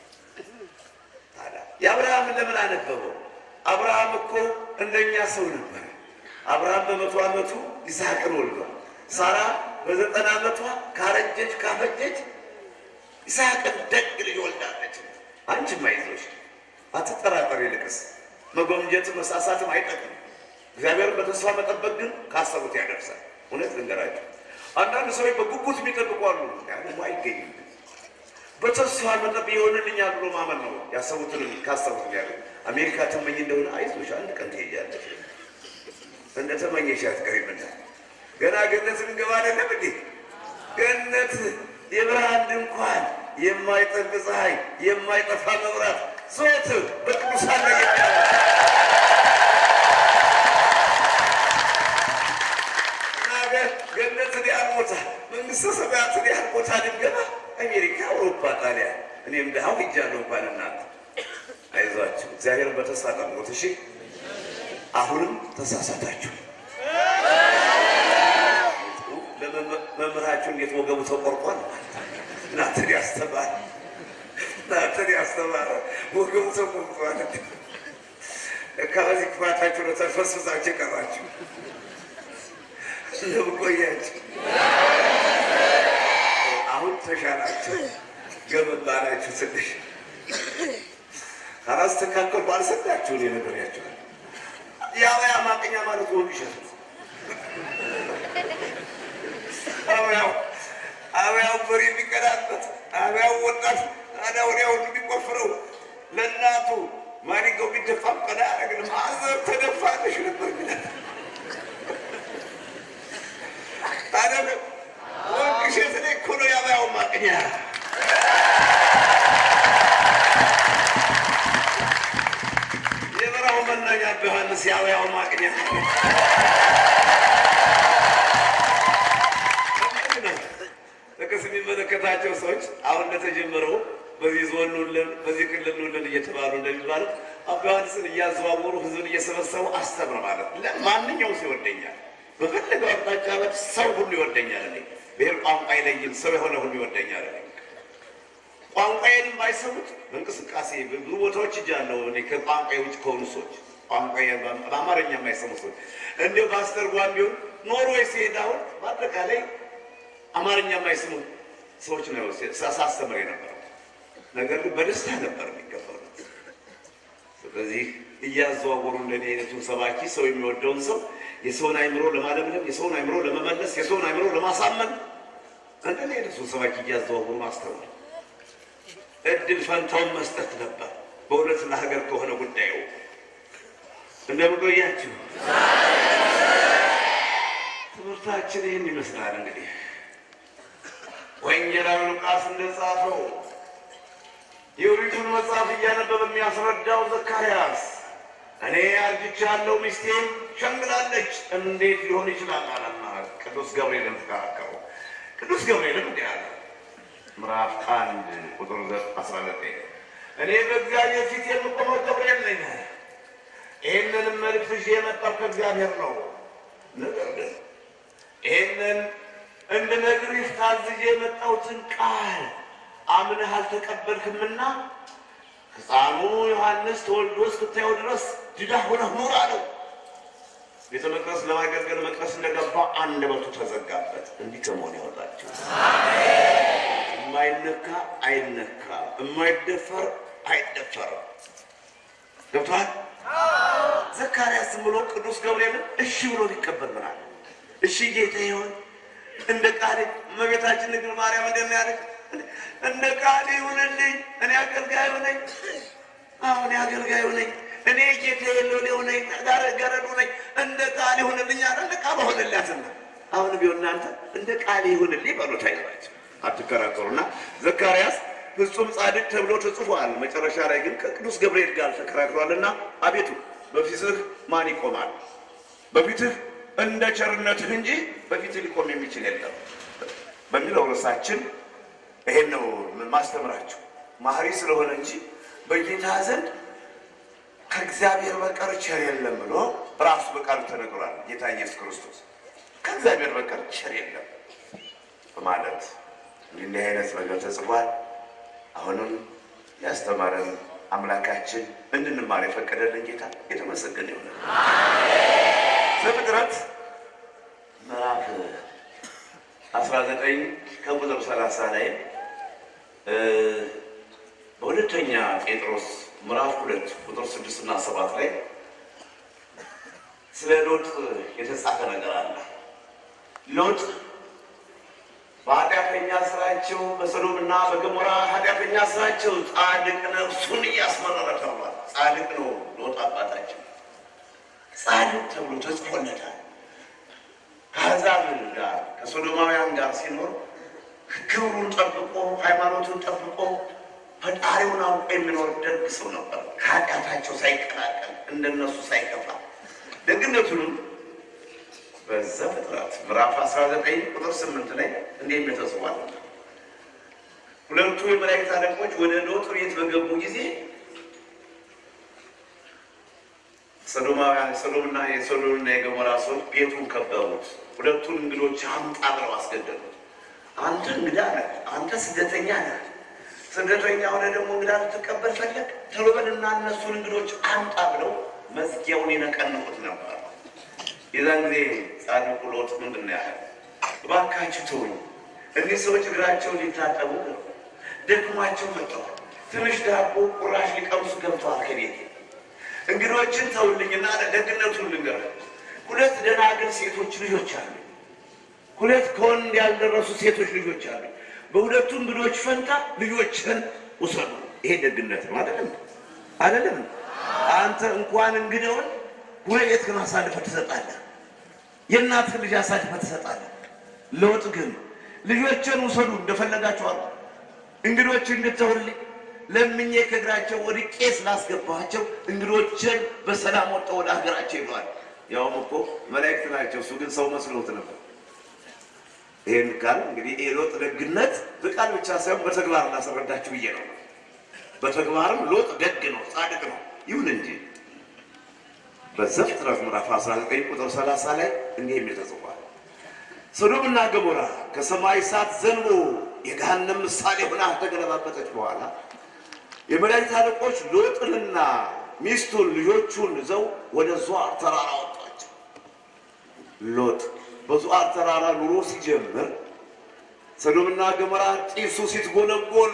ታዲያ የአብርሃምን ለምን አነበበው? አብርሃም እኮ እንደኛ ሰው ነበር። አብርሃም በመቶ ዓመቱ ይስሐቅን ወልዷል። ሳራ በዘጠና ዓመቷ ካረጀች ካፈጀች ይስሐቅን ደግ ልጅ ወልዳለች። አንቺም አይዞሽ አትጠራጠር። ይልቅስ መጎምጀትም መሳሳትም አይጠቅም። እግዚአብሔርን በተስፋ መጠበቅ ግን ካሰቡት ያደርሳል። እውነት ልንገራቸው፣ አንዳንድ ሰዎች በጉጉት የሚጠብቁ አሉ። ያንም አይገኝም። በተስፋ መጠብ ይሆንልኛል ብሎ ማመን ነው። ያሰቡትን ካሰቡት ያለ አሜሪካ ተመኝ እንደሆነ አይዞሽ አንድ ቀን ትሄጃለሽ። እንደ ተመኘሽ አትቀሪምና ገና ገነት ልንገባ አይደለም እንዴ? ገነት የብርሃን ድንኳን፣ የማይጠልቅ ፀሐይ፣ የማይጠፋ መብራት ዘወትር በቅዱሳን ላይ ገነትን ያህል ቦታ መንግስተ ሰማያትን ያህል ቦታ ድንገባ አሜሪካ፣ አውሮፓ፣ ጣሊያን እኔም ድሃው ሂጃለሁ። እንኳን እናንተ አይዟችሁ፣ እግዚአብሔርን በተስፋ ጠብቁት። እሺ፣ አሁንም ተሳሳታችሁ። መምህራችሁ እንዴት ወገቡ ተቆርጧል? እናንተን ያስተማረ እናንተን ያስተማረ ወገቡ ተቆርጧል። ለካ በዚህ ክፋታችሁ ነው ተፈስፍሳችሁ ቀራችሁ። እንደምቆያችሁ አሁን ተሻላችሁ፣ ገመድ ባላችሁ ትንሽ ካላስተካከልኩ አልሰዳችሁ እኔ ነግሬያችኋለሁ። የአበያ ማቅኛ ማለት ወግ ይሸት አበያው አበያው በሬ የሚቀዳበት አበያው ወጣት ታዲያ ወዲያ ሁሉ የሚቆፍረው ለእናቱ ማዲጋው ቢደፋም ቀዳ ያደረግን ማዘር ተደፋለሽ ነበር ግለት ታዲያ ወግ እሸት ላይ እኮ ነው የአበያው ማቅኛ የበረሃው መናኛ ዮሐንስ የአበያው ማቅኛ ጥቅስ የሚመለከታቸው ሰዎች አሁን እንደተጀመረው በዚህ ዞን ኑልን፣ በዚህ ክልል ኑልን እየተባሉ እንደሚባለው አባ ዮሐንስን እያዘዋወሩ ህዝብን እየሰበሰቡ አስተምር ማለት ማንኛውም ሰው ይወደኛል፣ በፈለገው አቅጣጫ በት ሰው ሁሉ ይወደኛል። እኔ ብሔር ቋንቋ አይለይም፣ ሰው የሆነ ሁሉ ይወደኛል። እኔ ቋንቋዬንም ባይሰሙት በእንቅስቃሴ ብዙ ቦታዎች እጃለሁ። እኔ ከቋንቋ ውጭ ከሆኑ ሰዎች ቋንቋ በአማርኛ የማይሰሙ ሰዎች እንዲሁ በአስተርጓሚ ቢሆን ኖርዌይ ሲሄድ አሁን በአጠቃላይ አማርኛ የማይሰሙ ሰዎች ነው ሳስተምር የነበረው። ነገር ግን በደስታ ነበር የሚቀበሉት። ስለዚህ እያዘዋወሩ እንደኔ አይነቱን ሰባኪ ሰው የሚወደውን ሰው የሰውን አይምሮ ለማለምለም፣ የሰውን አይምሮ ለመመለስ፣ የሰውን አይምሮ ለማሳመን እንደኔ አይነቱን ሰባኪ እያዘዋወሩ ማስተማር እድል ፈንታውን መስጠት ነበር። በእውነት ለሀገር ከሆነ ጉዳዩ እንደምቆያችሁ ትምህርታችን ይህን ይመስላል እንግዲህ ወንጌላዊ ሉቃስ እንደጻፈው የኦሪቱን መጽሐፍ እያነበበ የሚያስረዳው ዘካርያስ እኔ አርጅቻለሁ፣ ሚስቴም ሸምግላለች፣ እንዴት ሊሆን ይችላል አለና ቅዱስ ገብርኤልን ተከራከረው። ቅዱስ ገብርኤልም እንዲህ አለ። ምዕራፍ አንድ ቁጥር አስራ ዘጠኝ እኔ በእግዚአብሔር ፊት የምቆመው ገብርኤል ነኝ፣ ይህንንም መልእክት ይዤ የመጣው ከእግዚአብሔር ነው። ነገር ግን ይህንን እንድነግርህ ታዝዤ የመጣሁትን ቃል አምነህ አልተቀበልክምና ሕፃኑ ዮሐንስ ተወልዶ እስክታየው ድረስ ድዳ ሆነህ ኑር አለው። ቤተ መቅደስ ለማገልገል መቅደስ እንደገባ አንደበቱ ተዘጋበት። እንዲህ ከመሆን ያወጣቸው የማይነካ አይነካ፣ የማይደፈር አይደፈርም። ገብቶሃል? ዘካርያስ ዝም ብሎ ቅዱስ ገብርኤልን እሺ ብሎ ሊቀበል ምናል እሺ ጌታ ይሆን እንደ ቃል እመቤታችን ድንግል ማርያም እንደሚያደርግ እንደ ቃል ይሁንልኝ፣ እኔ አገልጋዩ ነኝ። አሁን አገልጋዩ ነኝ፣ እኔ ጌታ የለኔው ነኝ፣ ገረዱ ነኝ። እንደ ቃል ይሁንልኝ አለ። እንደ ቃል ሆነላትና አሁን ቢሆን እናንተ እንደ ቃል ይሁንልኝ በሉት። አይዟችሁ፣ አትከራከሩና ዘካርያስ ፍጹም ጻድቅ ተብሎ ተጽፏል። መጨረሻ ላይ ግን ከቅዱስ ገብርኤል ጋር ተከራክሯልና አቤቱ በፊትህ ማን ይቆማል? በፊትህ እንደ ቸርነትህ እንጂ በፊትህ ሊቆም የሚችል የለም በሚለው ርዕሳችን ይሄን ነው ማስተምራችሁ። ማህሪ ስለሆነ እንጂ በጌታ ዘንድ ከእግዚአብሔር በቀር ቸር የለም ብሎ ራሱ በቃሉ ተነግሯል። ጌታ ኢየሱስ ክርስቶስ ከእግዚአብሔር በቀር ቸር የለም በማለት እንዲህ አይነት ነገር ተጽፏል። አሁንም ያስተማረን አምላካችን እንድንማር የፈቀደልን ጌታ የተመሰገነ ይሆናል። ዘፍጥረት ምዕራፍ አስራ ዘጠኝ ከቁጥር ሰላሳ ላይ በሁለተኛ ጴጥሮስ ምዕራፍ ሁለት ቁጥር ስድስት እና ሰባት ላይ ስለ ሎጥ የተጻፈ ነገር አለ። ሎጥ በኃጢአተኛ ስራቸው በሰዶም እና በገሞራ ኃጢአተኛ ስራቸው ጻድቅ ነፍሱን እያስመረረ ተብሏል። ጻድቅ ነው ሎጥ አባታችን ጻድቅ ተብሎ ተጽፎለታል። ከአሕዛብ ጋር ከሶዶማውያን ጋር ሲኖር ክብሩን ጠብቆ ሃይማኖቱን ጠብቆ ፈጣሪውን አውቆ የሚኖር ደግ ሰው ነበር። ከኃጢአታቸው ሳይቀላቀል እንደነሱ ሳይከፋ ደግነቱንም በዘፍጥረት ምዕራፍ 19 ቁጥር 8 ላይ እንዲህ የሚል ተጽፏል። ሁለቱ የመላእክት አለቆች ወደ ሎጥ ቤት በገቡ ጊዜ ሰዶማውያን ሰዶምና የሰዶምና የገሞራ ሰዎች ቤቱን ከበቡት። ሁለቱን እንግዶች አምጣ ብለው አስገደሉት። አንተ እንግዳ ነህ፣ አንተ ስደተኛ ነህ። ስደተኛ ሆነ ደግሞ እንግዳ ልትቀበል ፈለግ? ቶሎ በልና እነሱን እንግዶች አምጣ ብለው መዝጊያውን የነቀንቁት ነበር። የዛን ጊዜ ጻድቁ ሎጥ ምንድን ነው ያለ? እባካችሁ ተውኝ፣ እኒህ ሰዎች እግራቸውን ሊታጠቡ ነው፣ ደክሟቸው መጥተዋል። ትንሽ ዳቦ ቁራሽ ሊቀምሱ ገብተዋል ከቤቴ እንግዶችን ተውልኝና ደግነቱን ልንገርህ። ሁለት ደናግል ሴቶች ልጆች አሉ። ሁለት ከወንድ ያልደረሱ ሴቶች ልጆች አሉ። በሁለቱ እንግዶች ፈንታ ልጆችን ውሰዱ። ይሄ ደግነት ነው አይደለም? አይደለም? አንተ እንኳን እንግዳውን ሁለት ግን አሳልፈህ ትሰጣለህ። የእናትህን ልጅ አሳልፈህ ትሰጣለህ። ለውጥ ግን ልጆችን ውሰዱ እንደፈለጋችሁ አሉ። እንግዶችን ግን ተውልኝ ለምኜ ከእግራቸው ወድቄ ስላስገባቸው እንግዶችን በሰላም ወጥተው ወደ ሀገራቸው ይለዋል። ያውም እኮ መላእክት ናቸው። እሱ ግን ሰው መስሎት ነበር። ይህን ቃል እንግዲህ የሎጥ ደግነት በቃል ብቻ ሳይሆን በተግባር ላስረዳችሁ ብዬ ነው። በተግባርም ሎጥ ደግ ነው፣ ጻድቅ ነው። ይሁን እንጂ በዘፍጥረት ምዕራፍ 19 ቁጥር 30 ላይ እንዲህ የሚል ተጽፏል። ሰዶምና ገሞራ ከሰማይ እሳት ዘንቦ የገሃነም ምሳሌ ሆና ተገለባበጠች በኋላ የመላእክት አለቆች ሎጥንና ሚስቱን ልጆቹን ይዘው ወደ ዙዓር ተራራ ወጧቸው። ሎጥ በዙዓር ተራራ ኑሮ ሲጀምር ሰዶምና ገሞራ ጢሱ ሲትጎለጎል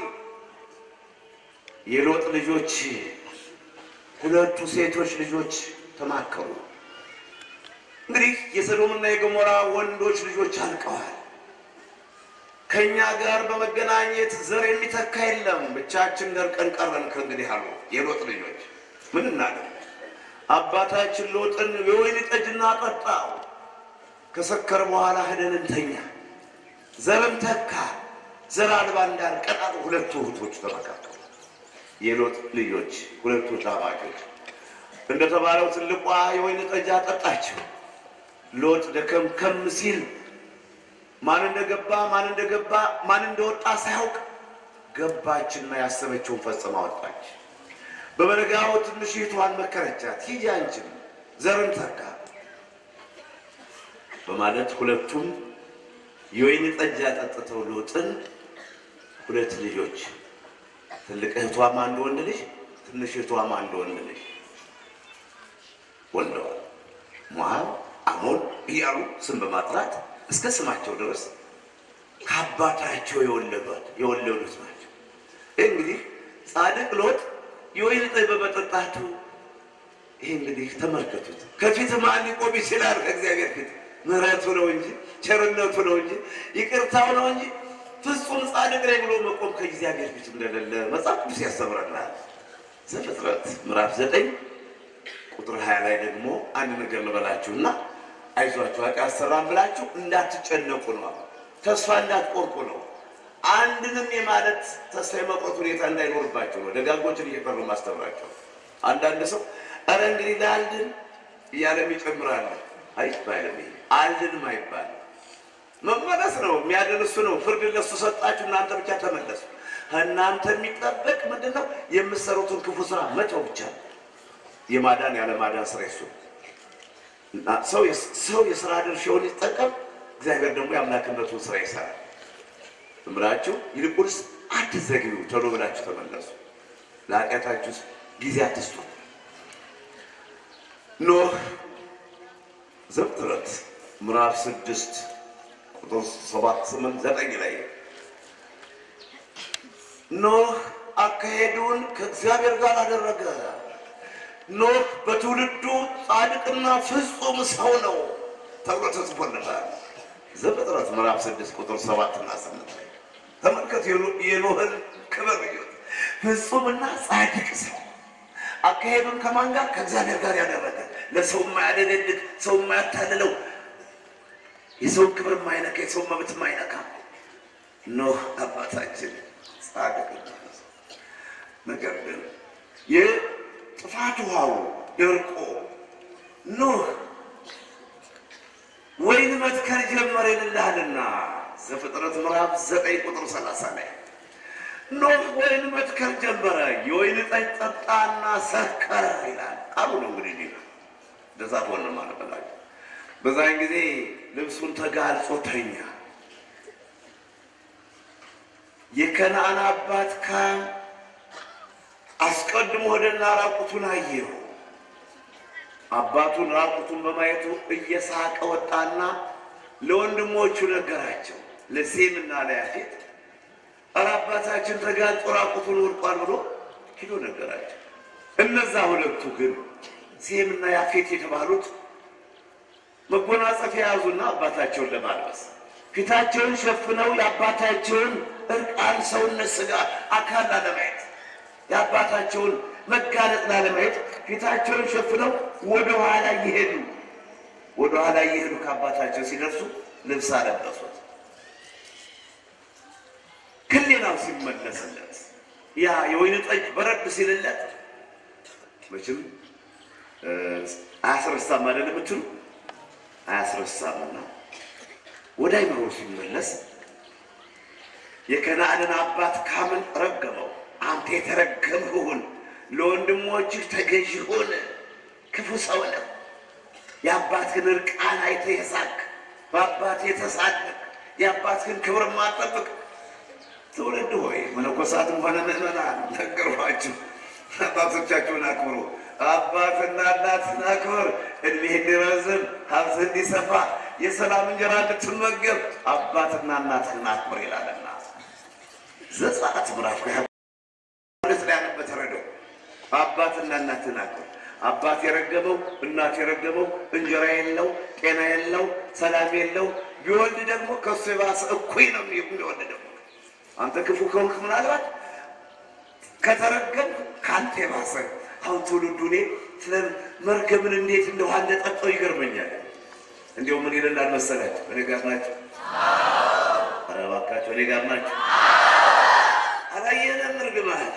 የሎጥ ልጆች ሁለቱ ሴቶች ልጆች ተማከሩ። እንግዲህ የሰዶምና የገሞራ ወንዶች ልጆች አልቀዋል። ከእኛ ጋር በመገናኘት ዘር የሚተካ የለም፣ ብቻችን ደርቀን ቀረን ከእንግዲህ አሉ የሎጥ ልጆች። ምን እናደርግ? አባታችን ሎጥን የወይን ጠጅ እናጠጣው፣ ከሰከር በኋላ ሄደን እንተኛ፣ ዘርም ተካ፣ ዘር አልባ እንዳንቀር አሉ። ሁለቱ እህቶች ተመካከሉ። የሎጥ ልጆች ሁለቱ ጣማጮች እንደተባለው ትልቋ የወይን ጠጅ አጠጣቸው። ሎጥ ደከምከም ሲል ማን እንደገባ ማን እንደገባ ማን እንደወጣ ሳያውቅ ገባችና ያሰበችውን ፈጽማ ወጣች። በበነጋው ትንሽ እህቷን መከረቻት፣ ሂጂ አንቺም ዘርን ተካ በማለት ሁለቱም የወይን ጠጅ አጠጥተው ሎጥን ሁለት ልጆች ትልቅ እህቷም አንድ ወንድ ልጅ ትንሽ እህቷም አንድ ወንድ ልጅ ወልደዋል። ሞዓብ፣ አሞን እያሉ ስም በማጥራት እስከ ስማቸው ድረስ ከአባታቸው የወለዷት የወለዱት ናቸው። ይህ እንግዲህ ጻድቅ ሎጥ የወይን ጠጅ በመጠጣቱ ይህ እንግዲህ ተመልከቱት። ከፊት ማን ሊቆም ይችላል? ከእግዚአብሔር ፊት ምሕረቱ ነው እንጂ ቸርነቱ ነው እንጂ ይቅርታው ነው እንጂ ፍጹም ጻድቅ ነኝ ብሎ መቆም ከእግዚአብሔር ፊት እንደሌለ መጽሐፍ ቅዱስ ያስተምረናል። ዘፍጥረት ምዕራፍ ዘጠኝ ቁጥር ሀያ ላይ ደግሞ አንድ ነገር ልበላችሁና አይዟችሁ ኃጢአት ሰራን ብላችሁ እንዳትጨነቁ ነው። ተስፋ እንዳትቆርጡ ነው። አንድንም የማለት ተስፋ የመቁረጥ ሁኔታ እንዳይኖርባቸው ነው ደጋጎችን እየቀሩ ማስተምራቸው። አንዳንድ ሰው ኧረ እንግዲህ ለአልድን እያለም ይጨምራል። አይባልም። ይሄ አልድንም አይባልም። መመለስ ነው የሚያድን እሱ ነው። ፍርድ ለሱ ሰጣችሁ፣ እናንተ ብቻ ተመለሱ። እናንተ የሚጠበቅ ምንድን ነው? የምትሰሩትን ክፉ ስራ መተው ብቻ ነው። የማዳን ያለ ማዳን ስራ ይሱ እና ሰው ሰው የስራ ድርሻውን ይጠቀም፣ እግዚአብሔር ደግሞ የአምላክነቱን ስራ ይሰራል። እምላችሁ ይልቁንስ አትዘግዩ፣ ቶሎ ብላችሁ ተመለሱ። ለኃጢአታችሁ ጊዜ አትስጡ። ኖህ ዘፍጥረት ምዕራፍ ስድስት ቁጥር ሰባት ስምንት ዘጠኝ ላይ ኖህ አካሄዱን ከእግዚአብሔር ጋር አደረገ። ኖህ በትውልዱ ጻድቅና ፍጹም ሰው ነው ተብሎ ተጽፎለታል። ዘፍጥረት ምዕራፍ ስድስት ቁጥር ሰባትና ስምንት ላይ ተመልከቱ የኖህን ክብር እዩት። ፍጹምና ጻድቅ ሰው አካሄዱን ከማን ጋር? ከእግዚአብሔር ጋር ያደረገ ለሰው የማያደገድግ ሰው የማያታልለው የሰውን ክብር የማይነካ የሰውን መብት የማይነካ ኖህ አባታችን ጻድቅ ነገር ግን የጥፋት ውሃው ደርቆ ኖህ ወይን መትከል ጀመረ ይልልሃልና ዘፍጥረት ምዕራፍ ዘጠኝ ቁጥር ሰላሳ ላይ ኖህ ወይን መትከል ጀመረ፣ የወይን ጠጅ ጠጣና ሰከረ ይላል ቃሉ ነው። እንግዲህ ዲ እንደዛ ሆነ ማለት በላቸው። በዛን ጊዜ ልብሱን ተጋልጾ ተኛ። የከነአን አባት ካም አስቀድሞ ወደና ራቁቱን አየው። አባቱን ራቁቱን በማየቱ እየሳቀ ወጣና ለወንድሞቹ ነገራቸው፣ ለሴምና ለያፌት ኧረ አባታችን ተጋልጦ ራቁቱን ወድቋል ብሎ ሂዶ ነገራቸው። እነዛ ሁለቱ ግን ሴምና ያፌት የተባሉት መጎናጸፊያ የያዙና አባታቸውን ለማልበስ ፊታቸውን ሸፍነው የአባታቸውን እርቃን ሰውነት ስጋ አካል ላለማየት የአባታቸውን መጋለጥ ላለማየት ፊታቸውን ሸፍነው ወደ ኋላ እየሄዱ ወደ ኋላ እየሄዱ ከአባታቸው ሲደርሱ ልብስ አለበሱት። ክሌናው ሲመለስለት ያ የወይን ጠጅ በረድ ሲልለት መቼም አያስረሳም አይደል የምትሉ አያስረሳምና ወደ አይምሮ ሲመለስ የከነዓንን አባት ካምን ረገመው። አንተ የተረገምህ ሁን፣ ለወንድሞችህ ተገዥ ሁን፣ ክፉ ሰው ነህ። የአባትህን እርቃን አይተህ የሳቅ በአባት የተሳደቅ የአባትህን ክብር ማጠብቅ ትውልድ ሆይ መነኮሳትም ሆነ ምዕመናን ነገርኋችሁ፣ አባቶቻችሁን አክብሩ። አባትና እናትን አክብር፣ እድሜህ እንዲረዝም ሀብትህ እንዲሰፋ የሰላም እንጀራ እንድትመገብ አባትና እናትህን አክብር ይላልና ዘጸአት ምዕራፍ ሁለት ላይ ያለበት ተረዳው። አባትና እናትህን አክብር። አባት የረገመው እናት የረገመው እንጀራ የለው ጤና የለው ሰላም የለው ቢወልድ ደግሞ ከሱ የባሰ እኩይ ነው የሚወልድ ደግሞ አንተ ክፉ ከሆንክ ምናልባት ከተረገም ከአንተ የባሰ አሁን ትውልዱ እኔ ስለ መርገምን እንዴት እንደው እንደጠጣው ይገርመኛል። እንዲያው ምን ይለናል መሰላችሁ? እኔ ጋር ናቸው። ኧረ እባካቸው እኔ ጋር ናቸው። አላየንም እርግማን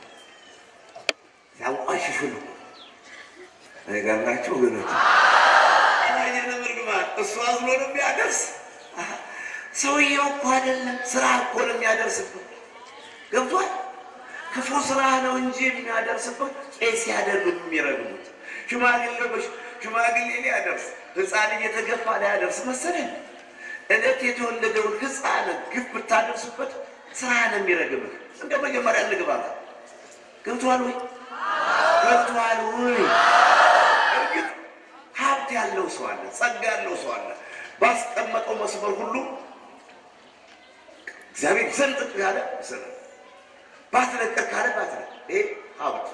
ያንቋሽሹ ነው። እኔ ጋር ናቸው ወገኖች። አላየንም እርግማን እሱ አዝሎ ነው የሚያደርስ ሰውየው እኮ አይደለም ስራ እኮ ነው የሚያደርስበት። ገብቷል። ክፉ ስራ ነው እንጂ የሚያደርስበት ቄስ ያደርጉ የሚረግሙት ሽማግሌ ሽማግሌ ሊያደርስ ሕፃን እየተገፋ ሊያደርስ መሰለኝ። እለት የተወለደውን ሕፃን ግፍ ብታደርስበት ስራ ነው የሚረግምህ። እንደ መጀመሪያ እንግባባ። ገብቷል ወይ? ገብቷል ወይ? እርግጥ ሀብት ያለው ሰው አለ፣ ጸጋ ያለው ሰው አለ። ባስቀመጠው መስመር ሁሉ እግዚአብሔር ይሰንጥቅ ያለ ይሰንጥ፣ ባትለቀቅ ካለ ባትለቅ። ይሄ ሀብት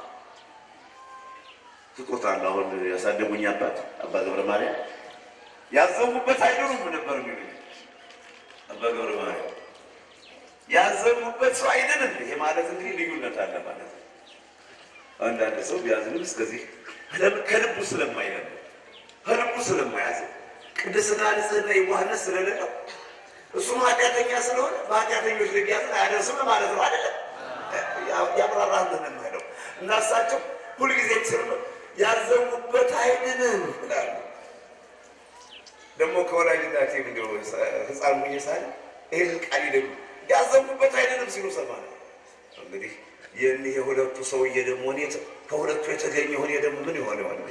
ስጦታ አለ። አሁን ያሳደጉኝ አባት አባ ገብረ ማርያም ያዘሙበት አይደሉም ነበር የሚሉኝ አባ ገብረ ማርያም ያዘሙበት ሰው አይደለም። ይሄ ማለት እንግዲህ ልዩነት አለ ማለት ነው። አንዳንድ ሰው ቢያዝንም እስከዚህ ከልቡ ስለማይለም ከልቡ ስለማያዝ ቅድስና፣ ንጽህና፣ የዋህነት ስለሌለው እሱም ኃጢአተኛ ስለሆነ በኃጢአተኞች ላይ ቢያዝን አያደርስም ማለት ነው አይደለም። ያብራራልን የምሄደው እና እሳቸው ሁልጊዜ ስር ያዘኑበት አይድንም ይላሉ። ደግሞ ከወላጅናቴ ምንድን ነው ህፃን ሁኜ ሳለ ይህን ቃል ይደሉ ያዘኑበት አይድንም ሲሉ ሰማነ። እንግዲህ የእኒህ የሁለቱ ሰውዬ ደግሞ እኔ ከሁለቱ የተገኘ እኔ ደግሞ ምን ይሆን ይሆን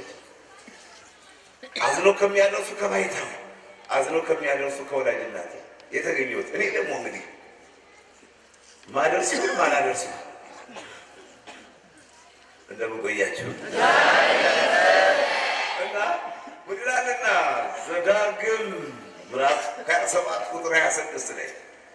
አዝነው ከሚያደርሱ ከባይታዊ አዝነው ከሚያደርሱ ከወላጅናቴ የተገኘሁት እኔ ደግሞ እንግዲህ ማደርስ ግን ማላደርስ እንደምቆያቸው እና ምድላልና ዘዳግም ምዕራፍ ሀያ ሰባት ቁጥር ሀያ ስድስት ላይ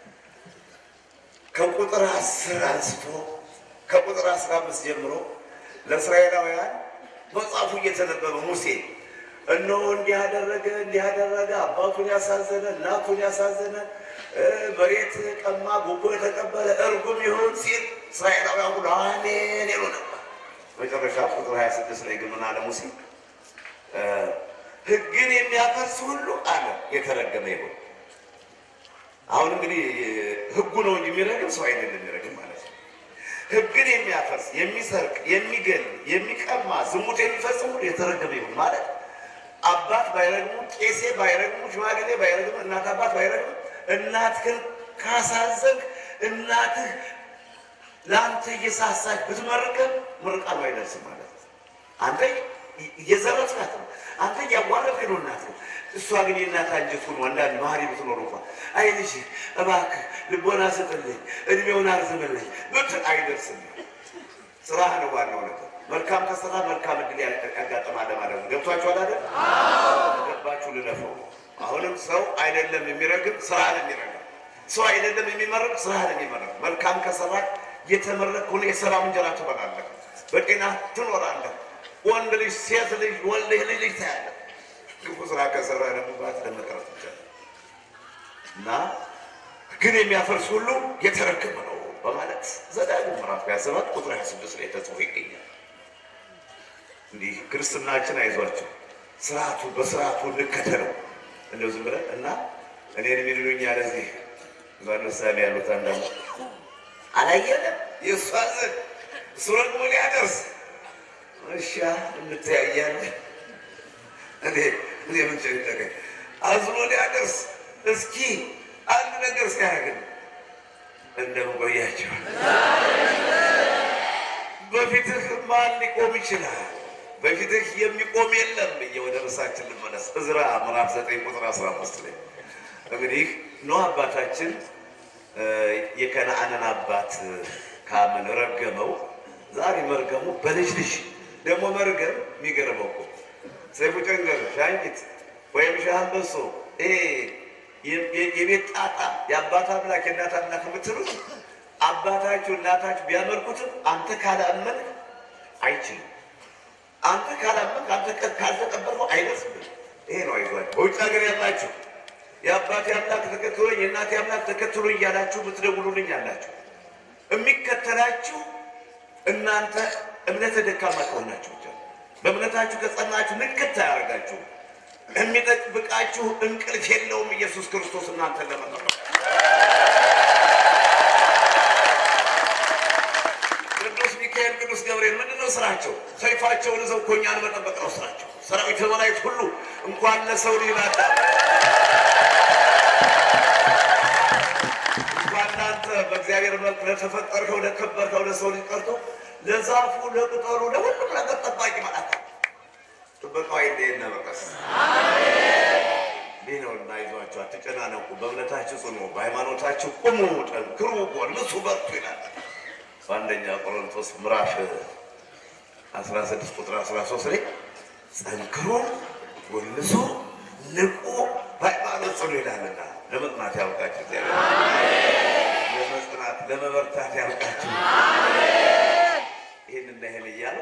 ከቁጥር አስር አንስቶ ከቁጥር አስራ አምስት ጀምሮ ለእስራኤላውያን መጽሐፉ እየተነበበ ሙሴ እነሆ እንዲህ አደረገ እንዲህ አደረገ፣ አባቱን ያሳዘነ እናቱን ያሳዘነ መሬት ቀማ፣ ጉቦ የተቀበለ እርጉም ይሁን ሲል እስራኤላውያን ሁሉ አሜን ይሉ ነበር። መጨረሻ ቁጥር 26 ላይ ግን ምን አለ ሙሴ? ሕግን የሚያፈርስ ሁሉ አለ የተረገመ ይሁን። አሁን እንግዲህ ሕጉ ነው እንጂ የሚረግም ሰው አይደለም የሚረግም ማለት ነው። ሕግን የሚያፈርስ የሚሰርቅ፣ የሚገል፣ የሚቀማ፣ ዝሙት የሚፈጽም ሁሉ የተረገመ ይሁን ማለት አባት ባይረግሙ፣ ቄሴ ባይረግሙ፣ ሽማግሌ ባይረግሙ፣ እናት አባት ባይረግሙ፣ እናትህን ካሳዘንክ እናትህ ለአንተ እየሳሳች ብትመርቅም ምርቃኑ አይደርስም ማለት ነው። አንተ እየዘረፍካት ነው። አንተ እያዋረድክ ነው እናት ነው። እሷ ግን የእናት አንጀት ሆኖ አንዳንድ ባህሪ ብትኖር እንኳ አይ ልጅ እባክህ ልቦና ስጥልኝ፣ እድሜውን አርዝምልኝ ብትል አይደርስም። ስራህ ነው ዋናው ነገር። መልካም ከሰራ መልካም እድል ያጋጥማል ማለት ነው። ገብቷችኋል አይደል? ገባችሁ? ልለፈው አሁንም ሰው አይደለም የሚረግም ስራህን የሚረግም ሰው አይደለም የሚመረቅ ስራህን የሚመረቅ መልካም ከሰራ የተመረቅ ሆነ የሰላም እንጀራ ትበላለህ፣ በጤና ትኖራለህ። ወንድ ልጅ ሴት ልጅ ወልደህ ልጅ ልጅ ታያለህ። ክፉ ስራ ከሰራ ደግሞ ባት ለመቅረት ይቻላል እና ግን የሚያፈርስ ሁሉ የተረገመ ነው በማለት ዘዳግም ምዕራፍ ሃያ ሰባት ቁጥር ሃያ ስድስት ላይ ተጽፎ ይገኛል። እንዲህ ክርስትናችን አይዟቸው ስርዓቱ በስርዓቱ እንከተለው እንደው ዝም ብለን እና እኔን የሚሉኝ ያለዚህ በምሳሌ ያሉት አንዳንዱ አላየለም የእሷ ዘንድ እሱ ደግሞ ሊያደርስ እሻ እንተያያለን። እኔ እኔ ምን ጨነቀኝ አዝኖ ሊያደርስ እስኪ አንድ ነገር ሲያደርግ እንደምቆያቸው በፊትህ ማን ሊቆም ይችላል? በፊትህ የሚቆም የለም ብዬ ወደ ርዕሳችን ልመለስ። ዕዝራ ምዕራፍ ዘጠኝ ቁጥር አስራ አምስት ላይ እንግዲህ ኖህ አባታችን የከነአንን አባት ካምን ረገመው። ዛሬ መርገሙ በልጅ ልጅ ደግሞ መርገም የሚገርመው እኮ ሰይፉ ጨንገር፣ ሻንቂት ወይም ሻንበሶ ይሄ የቤት ጣጣ የአባት አምላክ የእናት አምላክ የምትሉት አባታችሁ እናታችሁ ቢያመልኩትም አንተ ካላመን አይችልም። አንተ ካላመን አንተ ካልተቀበልከው አይደርስም። ይሄ ነው አይዟችሁ። በውጭ ሀገር ያላችሁ የአባቴ አምላክ ተከትሎኝ የእናቴ አምላክ ተከትሎኝ እያላችሁ የምትደውሉልኝ አላችሁ። የሚከተላችሁ እናንተ እምነተ ደካማ ከሆናችሁ ብቻ በእምነታችሁ ከጸናችሁ ንቅት አያደርጋችሁ። የሚጠብቃችሁ እንቅልፍ የለውም ኢየሱስ ክርስቶስ እናንተን ለመጠበቅ ቅዱስ ሚካኤል፣ ቅዱስ ገብርኤል ምንድን ነው ስራቸው? ሰይፋቸውን ይዘው እኮ እኛን መጠበቅ ነው ስራቸው። ሰራዊት መላእክት ሁሉ እንኳን ለሰው ልጅ ላዳ እንኳን እናንተ በእግዚአብሔር መልክ ለተፈጠርከው ለከበርከው ለሰው ልጅ ቀርቶ ለዛፉ ለቅጠሉ ለሁሉም ነገር ጠባቂ ማለት ጥበቃው አይለየን በቀስ ይህ ነው እና ይዟቸው አትጨናነቁ፣ በእምነታችሁ ጽኑ፣ በሃይማኖታችሁ ቁሙ፣ ጠንክሩ፣ ጎልምሱ፣ በርቱ ይላል በአንደኛ ቆሮንቶስ ምዕራፍ 16 ቁጥር 13 ላይ ጠንክሩ፣ ጎልምሱ፣ ንቁ፣ በሃይማኖት ጽኑ ይላልና ለመጽናት ያውቃችሁ እግዚአብሔር ለመጽናት ለመበርታት ያውቃችሁ። ይህንና ይህን እያለ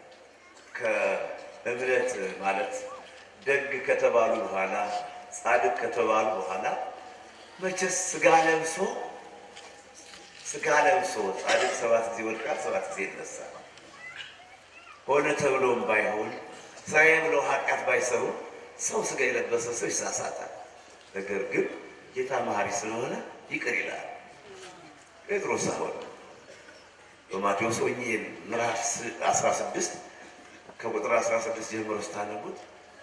ከእምነት ማለት ደግ ከተባሉ በኋላ ጻድቅ ከተባሉ በኋላ መቼስ ስጋ ለብሶ ስጋ ለብሶ ጻድቅ ሰባት ጊዜ ወድቃል፣ ሰባት ጊዜ ይነሳል። ሆነ ተብሎም ባይሆን ስራዬ ብለው ኃጢአት ባይሰሩ ሰው ስጋ የለበሰ ሰው ይሳሳታል። ነገር ግን ጌታ መሐሪ ስለሆነ ይቅር ይላል። ጴጥሮስ አሁን በማቴዎስ ወንጌል ምዕራፍ 16 ከቁጥር 16 ጀምሮ ስታነቡት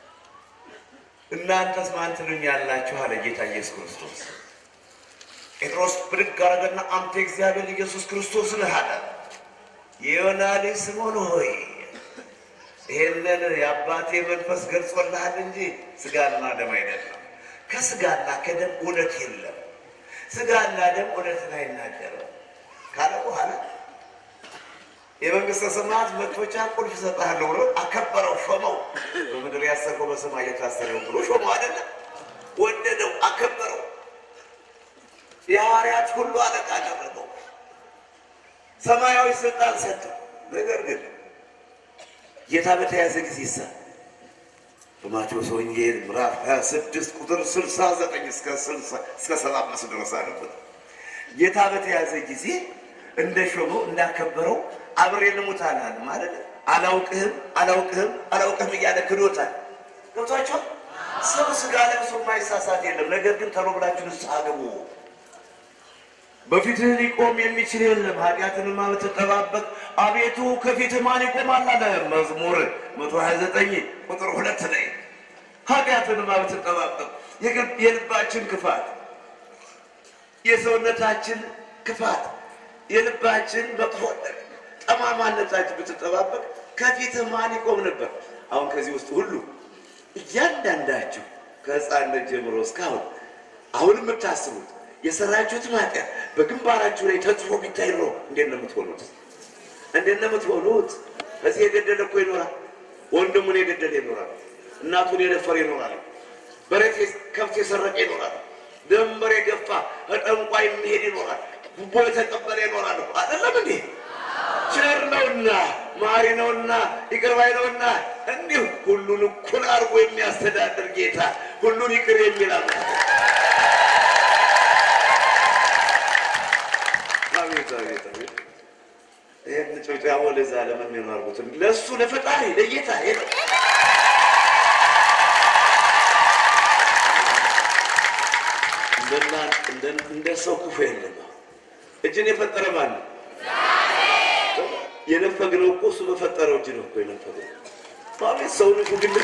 እናንተስ ማን ትሉኛላችሁ አለ ጌታ ኢየሱስ ክርስቶስ። ጴጥሮስ ብድግ አደረገና አንተ እግዚአብሔር ኢየሱስ ክርስቶስ ነህ አለ። የዮና ልጅ ስምዖን ሆይ ይሄንን የአባቴ መንፈስ ገልጾልሃል እንጂ ስጋና ደም አይደለም። ከስጋና ከደም እውነት የለም። ስጋና ደም እውነትን አይናገርም ካለ በኋላ የመንግስተ ሰማያት መክፈቻ ቁልፍ እሰጥሃለሁ ብሎ አከበረው፣ ሾመው። በምድር ያሰርከው በሰማይ የታሰረው ብሎ ሾመው። አይደለም ወደደው፣ አከበረው። የሐዋርያት ሁሉ አለቃ አደረገው። ሰማያዊ ስልጣን ሰጠው። ነገር ግን ጌታ በተያዘ ጊዜ ሳ በማቴዎስ ወንጌል ምዕራፍ 26 ቁጥር 69 እስከ 60 እስከ 75 ድረስ አለበት። ጌታ በተያዘ ጊዜ እንደ ሾመው እንዳከበረው አብሬ ልሙት አላለ ማለት አላውቅህም አላውቅህም አላውቅህም እያለ ክዶታል። ገብቷቸዋል። ሰው ስጋ ለብሶ የማይሳሳት የለም። ነገር ግን ተሎ ብላችሁ ንስሐ ግቡ። በፊትህ ሊቆም የሚችል የለም። ኃጢአትንማ ብትጠባበቅ አቤቱ ከፊትህ ማን ይቆማል አለ መዝሙር 129 ቁጥር ሁለት ላይ ኃጢአትንማ ብትጠባበቅ የልባችን ክፋት፣ የሰውነታችን ክፋት፣ የልባችን መጥፎነት፣ ጠማማነታችን ብትጠባበቅ ከፊትህ ማን ይቆም ነበር? አሁን ከዚህ ውስጥ ሁሉ እያንዳንዳችሁ ከሕፃንነት ጀምሮ እስካሁን አሁን የምታስቡት የሰራችሁት ኃጢአት በግንባራችሁ ላይ ተጽፎ ቢታይ ኖሮ እንዴት ነው የምትሆኑት? እንዴት ነው የምትሆኑት? ከዚህ የገደለ እኮ ይኖራል። ወንድሙን የገደለ ይኖራል። እናቱን የደፈረ ይኖራል። በሬት ከብት የሰረቀ ይኖራል። ደንበር የገፋ ጠንቋይ የሚሄድ ይኖራል። ጉቦ የተቀበለ ይኖራል። አይደለም እንዴ? ቸር ነውና ማሪ ነውና ይቅር ባይ ነውና እንዲሁ ሁሉን እኩል አድርጎ የሚያስተዳድር ጌታ ሁሉን ይቅር የሚል አምላክ አቤት አቤት አቤት! ይህን ጭብጨባ ወደዛ ለምን የሚያርጉት ለእሱ ለፈጣሪ ለጌታ ሄደ እንደ ሰው ክፉ የለም። እጅን የፈጠረ ማን ነው? የነፈግነው እኮ እሱ በፈጠረው እጅ ነው እኮ የነፈግነው። አቤት ሰው ንፉግነት!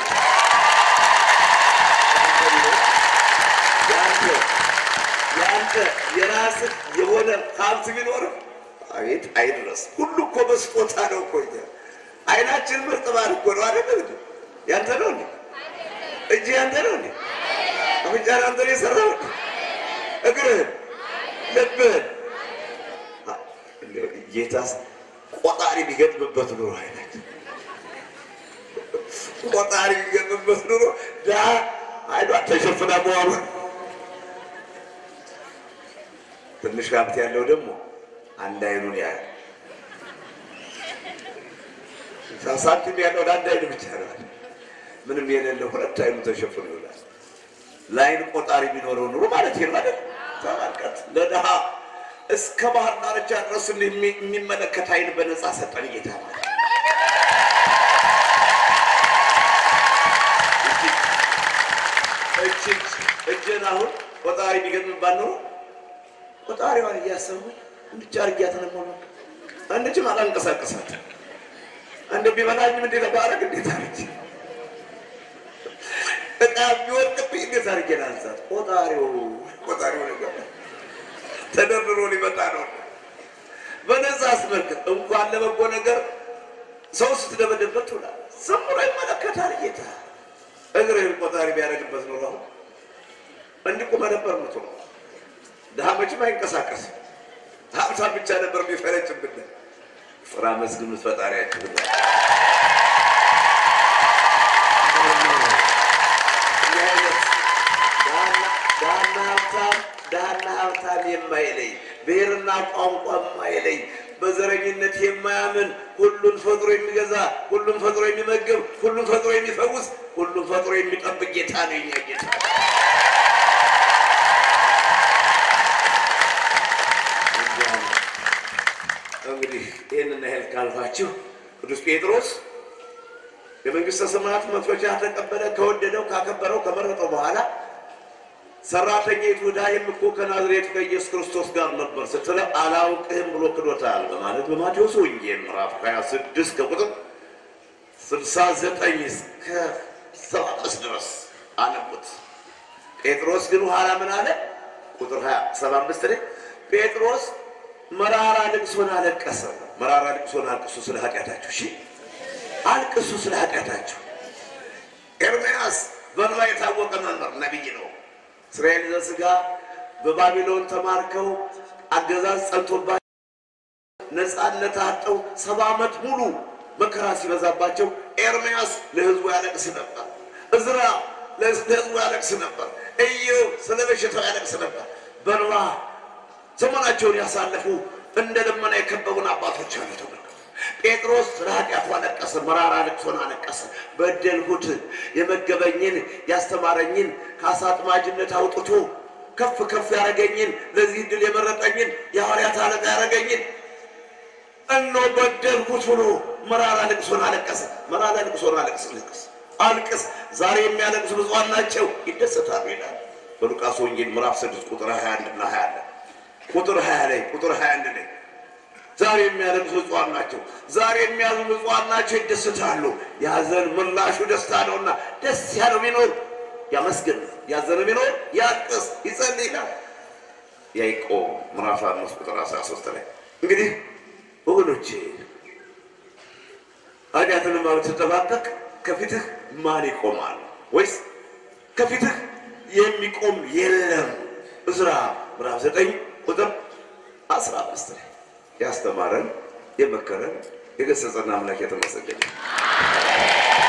ያንተ ያንተ የራስህ የሆነ ሀብት ቢኖርም አቤት አይድረስ። ሁሉ እኮ በስጦታ ነው እኮ እኛ አይናችን ምርጥ ባል እኮ ነው አይደለም እንዴ? ያንተ ነው እንዴ? እጅ ያንተ ነው እንዴ? አፍንጫን አንተ ነው የሰራው እንዴ? እግርህን፣ ልብህን ጌታስ ቆጣሪ ቢገጥምበት ኑሮ አይናችን ቆጣሪ ቢገጥምበት ኑሮ ዳ አይኗ ተሸፍና መዋሉ ትንሽ ሀብት ያለው ደግሞ አንድ አይኑን ያያል። ሳንቲም ያለው ለአንድ አይኑ ብቻ ነው። ምንም የሌለው ሁለት አይኑ ተሸፍኖ ይውላል። ለአይን ቆጣሪ ቢኖረው ኑሮ ማለት ይሄ ማለት ተመልከት፣ ለድሃ እስከ ባህር ዳርቻ ድረስ የሚመለከት አይን በነፃ ሰጠን ጌታ ማለት እጅግ እጅን አሁን ቆጣሪ ቢገጥምባት ኖሮ ቆጣሪዋን እያሰቡኝ እንድቻ አርጊያት ነው ሆነ አንድችም አላንቀሳቀሳት አንድ ቢበላኝም እንዴት ባረግ እንዴት አርጊ እቃ ቢወድቅብኝ እንዴት አርጌ ላንሳት? ቆጣሪው ቆጣሪው ነገር ተደርድሮ ሊመጣ ነው። በነዛ አስመልክት እንኳን ለበጎ ነገር ሰው ስትደበደበት ትውላል። ዝም ብሎ ይመለከታል ጌታ። እግርህን ቆጣሪ ቢያደርግበት ኖሮ አሁን እንዲቁመ ነበር ምትሆነው። ድሃ መቼም አይንቀሳቀስም። ሀብታም ብቻ ነበር የሚፈረጭብን። ፍራ መስግኑት ፈጣሪያችሁ ብለ ዳና ሀብታም ዳና ሀብታም የማይለይ ብሔርና ቋንቋ የማይለይ በዘረኝነት የማያምን ሁሉን ፈጥሮ የሚገዛ ሁሉን ፈጥሮ የሚመግብ ሁሉን ፈጥሮ የሚፈውስ ሁሉን ፈጥሮ የሚጠብቅ ጌታ ነው የኛ ጌታ። እንግዲህ ይህንን ያህል ካልኳችሁ ቅዱስ ጴጥሮስ የመንግስተ ሰማያት መክፈቻ ተቀበለ። ከወደደው ካከበረው ከመረጠው በኋላ ሰራተኛይቱ ዕዳዬም እኮ ከናዝሬቱ ከኢየሱስ ክርስቶስ ጋር ነበር ስትለ አላውቅህም ብሎ ክዶታል በማለት በማቴዎስ ወንጌል ምዕራፍ 26 ከቁጥር 69 እስከ 75 ድረስ አነቡት። ጴጥሮስ ግን ኋላ ምን አለ? ቁጥር 75 ላይ ጴጥሮስ መራራ ልቅሶን አለቀሰ። መራራ ልቅሶን አልቅሱ ስለ ኃጢአታችሁ። እሺ አልቅሱ ስለ ኃጢአታችሁ። ኤርምያስ በእንባ የታወቀ መምህር ነቢይ ነው። እስራኤል ዘሥጋ በባቢሎን ተማርከው አገዛዝ ጸንቶባቸው ነፃነት አጠው ሰባ ዓመት ሙሉ መከራ ሲበዛባቸው ኤርምያስ ለሕዝቡ ያለቅስ ነበር። እዝራ ለሕዝቡ ያለቅስ ነበር። ኢዮብ ስለ በሽታው ያለቅስ ነበር። በእንባ ዘመናቸውን ያሳለፉ እንደ ደመና የከበቡን አባቶች አሉ። ተመልከቱ። ጴጥሮስ ስለ ኃጢአቱ አለቀሰ፣ መራራ ልቅሶን አለቀሰ። በደልሁት፣ የመገበኝን ያስተማረኝን ከአሳ አጥማጅነት አውጥቶ ከፍ ከፍ ያደረገኝን ለዚህ ድል የመረጠኝን የሐዋርያት አለቃ ያደረገኝን እኖ በደልሁት ብሎ መራራ ልቅሶን አለቀሰ። መራራ ልቅሶን አለቅስ ልቅስ አልቅስ። ዛሬ የሚያለቅሱ ብፁዓን ናቸው ይደሰታሉ ይላል በሉቃስ ወንጌል ምዕራፍ 6 ቁጥር 21 እና 20 ቁጥር 20 ላይ ቁጥር 21 ላይ ዛሬ የሚያለቅሱ ብፁዓን ናቸው፣ ዛሬ የሚያዝኑ ብፁዓን ናቸው ይደሰታሉ። የሐዘን ምላሹ ደስታ ነውና ደስ ያለው ቢኖር ያመስግን፣ ያዘነ ቢኖር ያልቅስ፣ ይጸልይ ይላል ያዕቆብ ምዕራፍ 5 ቁጥር 13 ላይ እንግዲህ ወገኖቼ ኃጢአትን ስትጠባበቅ ከፊትህ ማን ይቆማል? ወይስ ከፊትህ የሚቆም የለም? ዕዝራ ምዕራፍ 9 ቁጥር 15 ላይ ያስተማረን የመከረን የገሰጸን አምላክ የተመሰገነ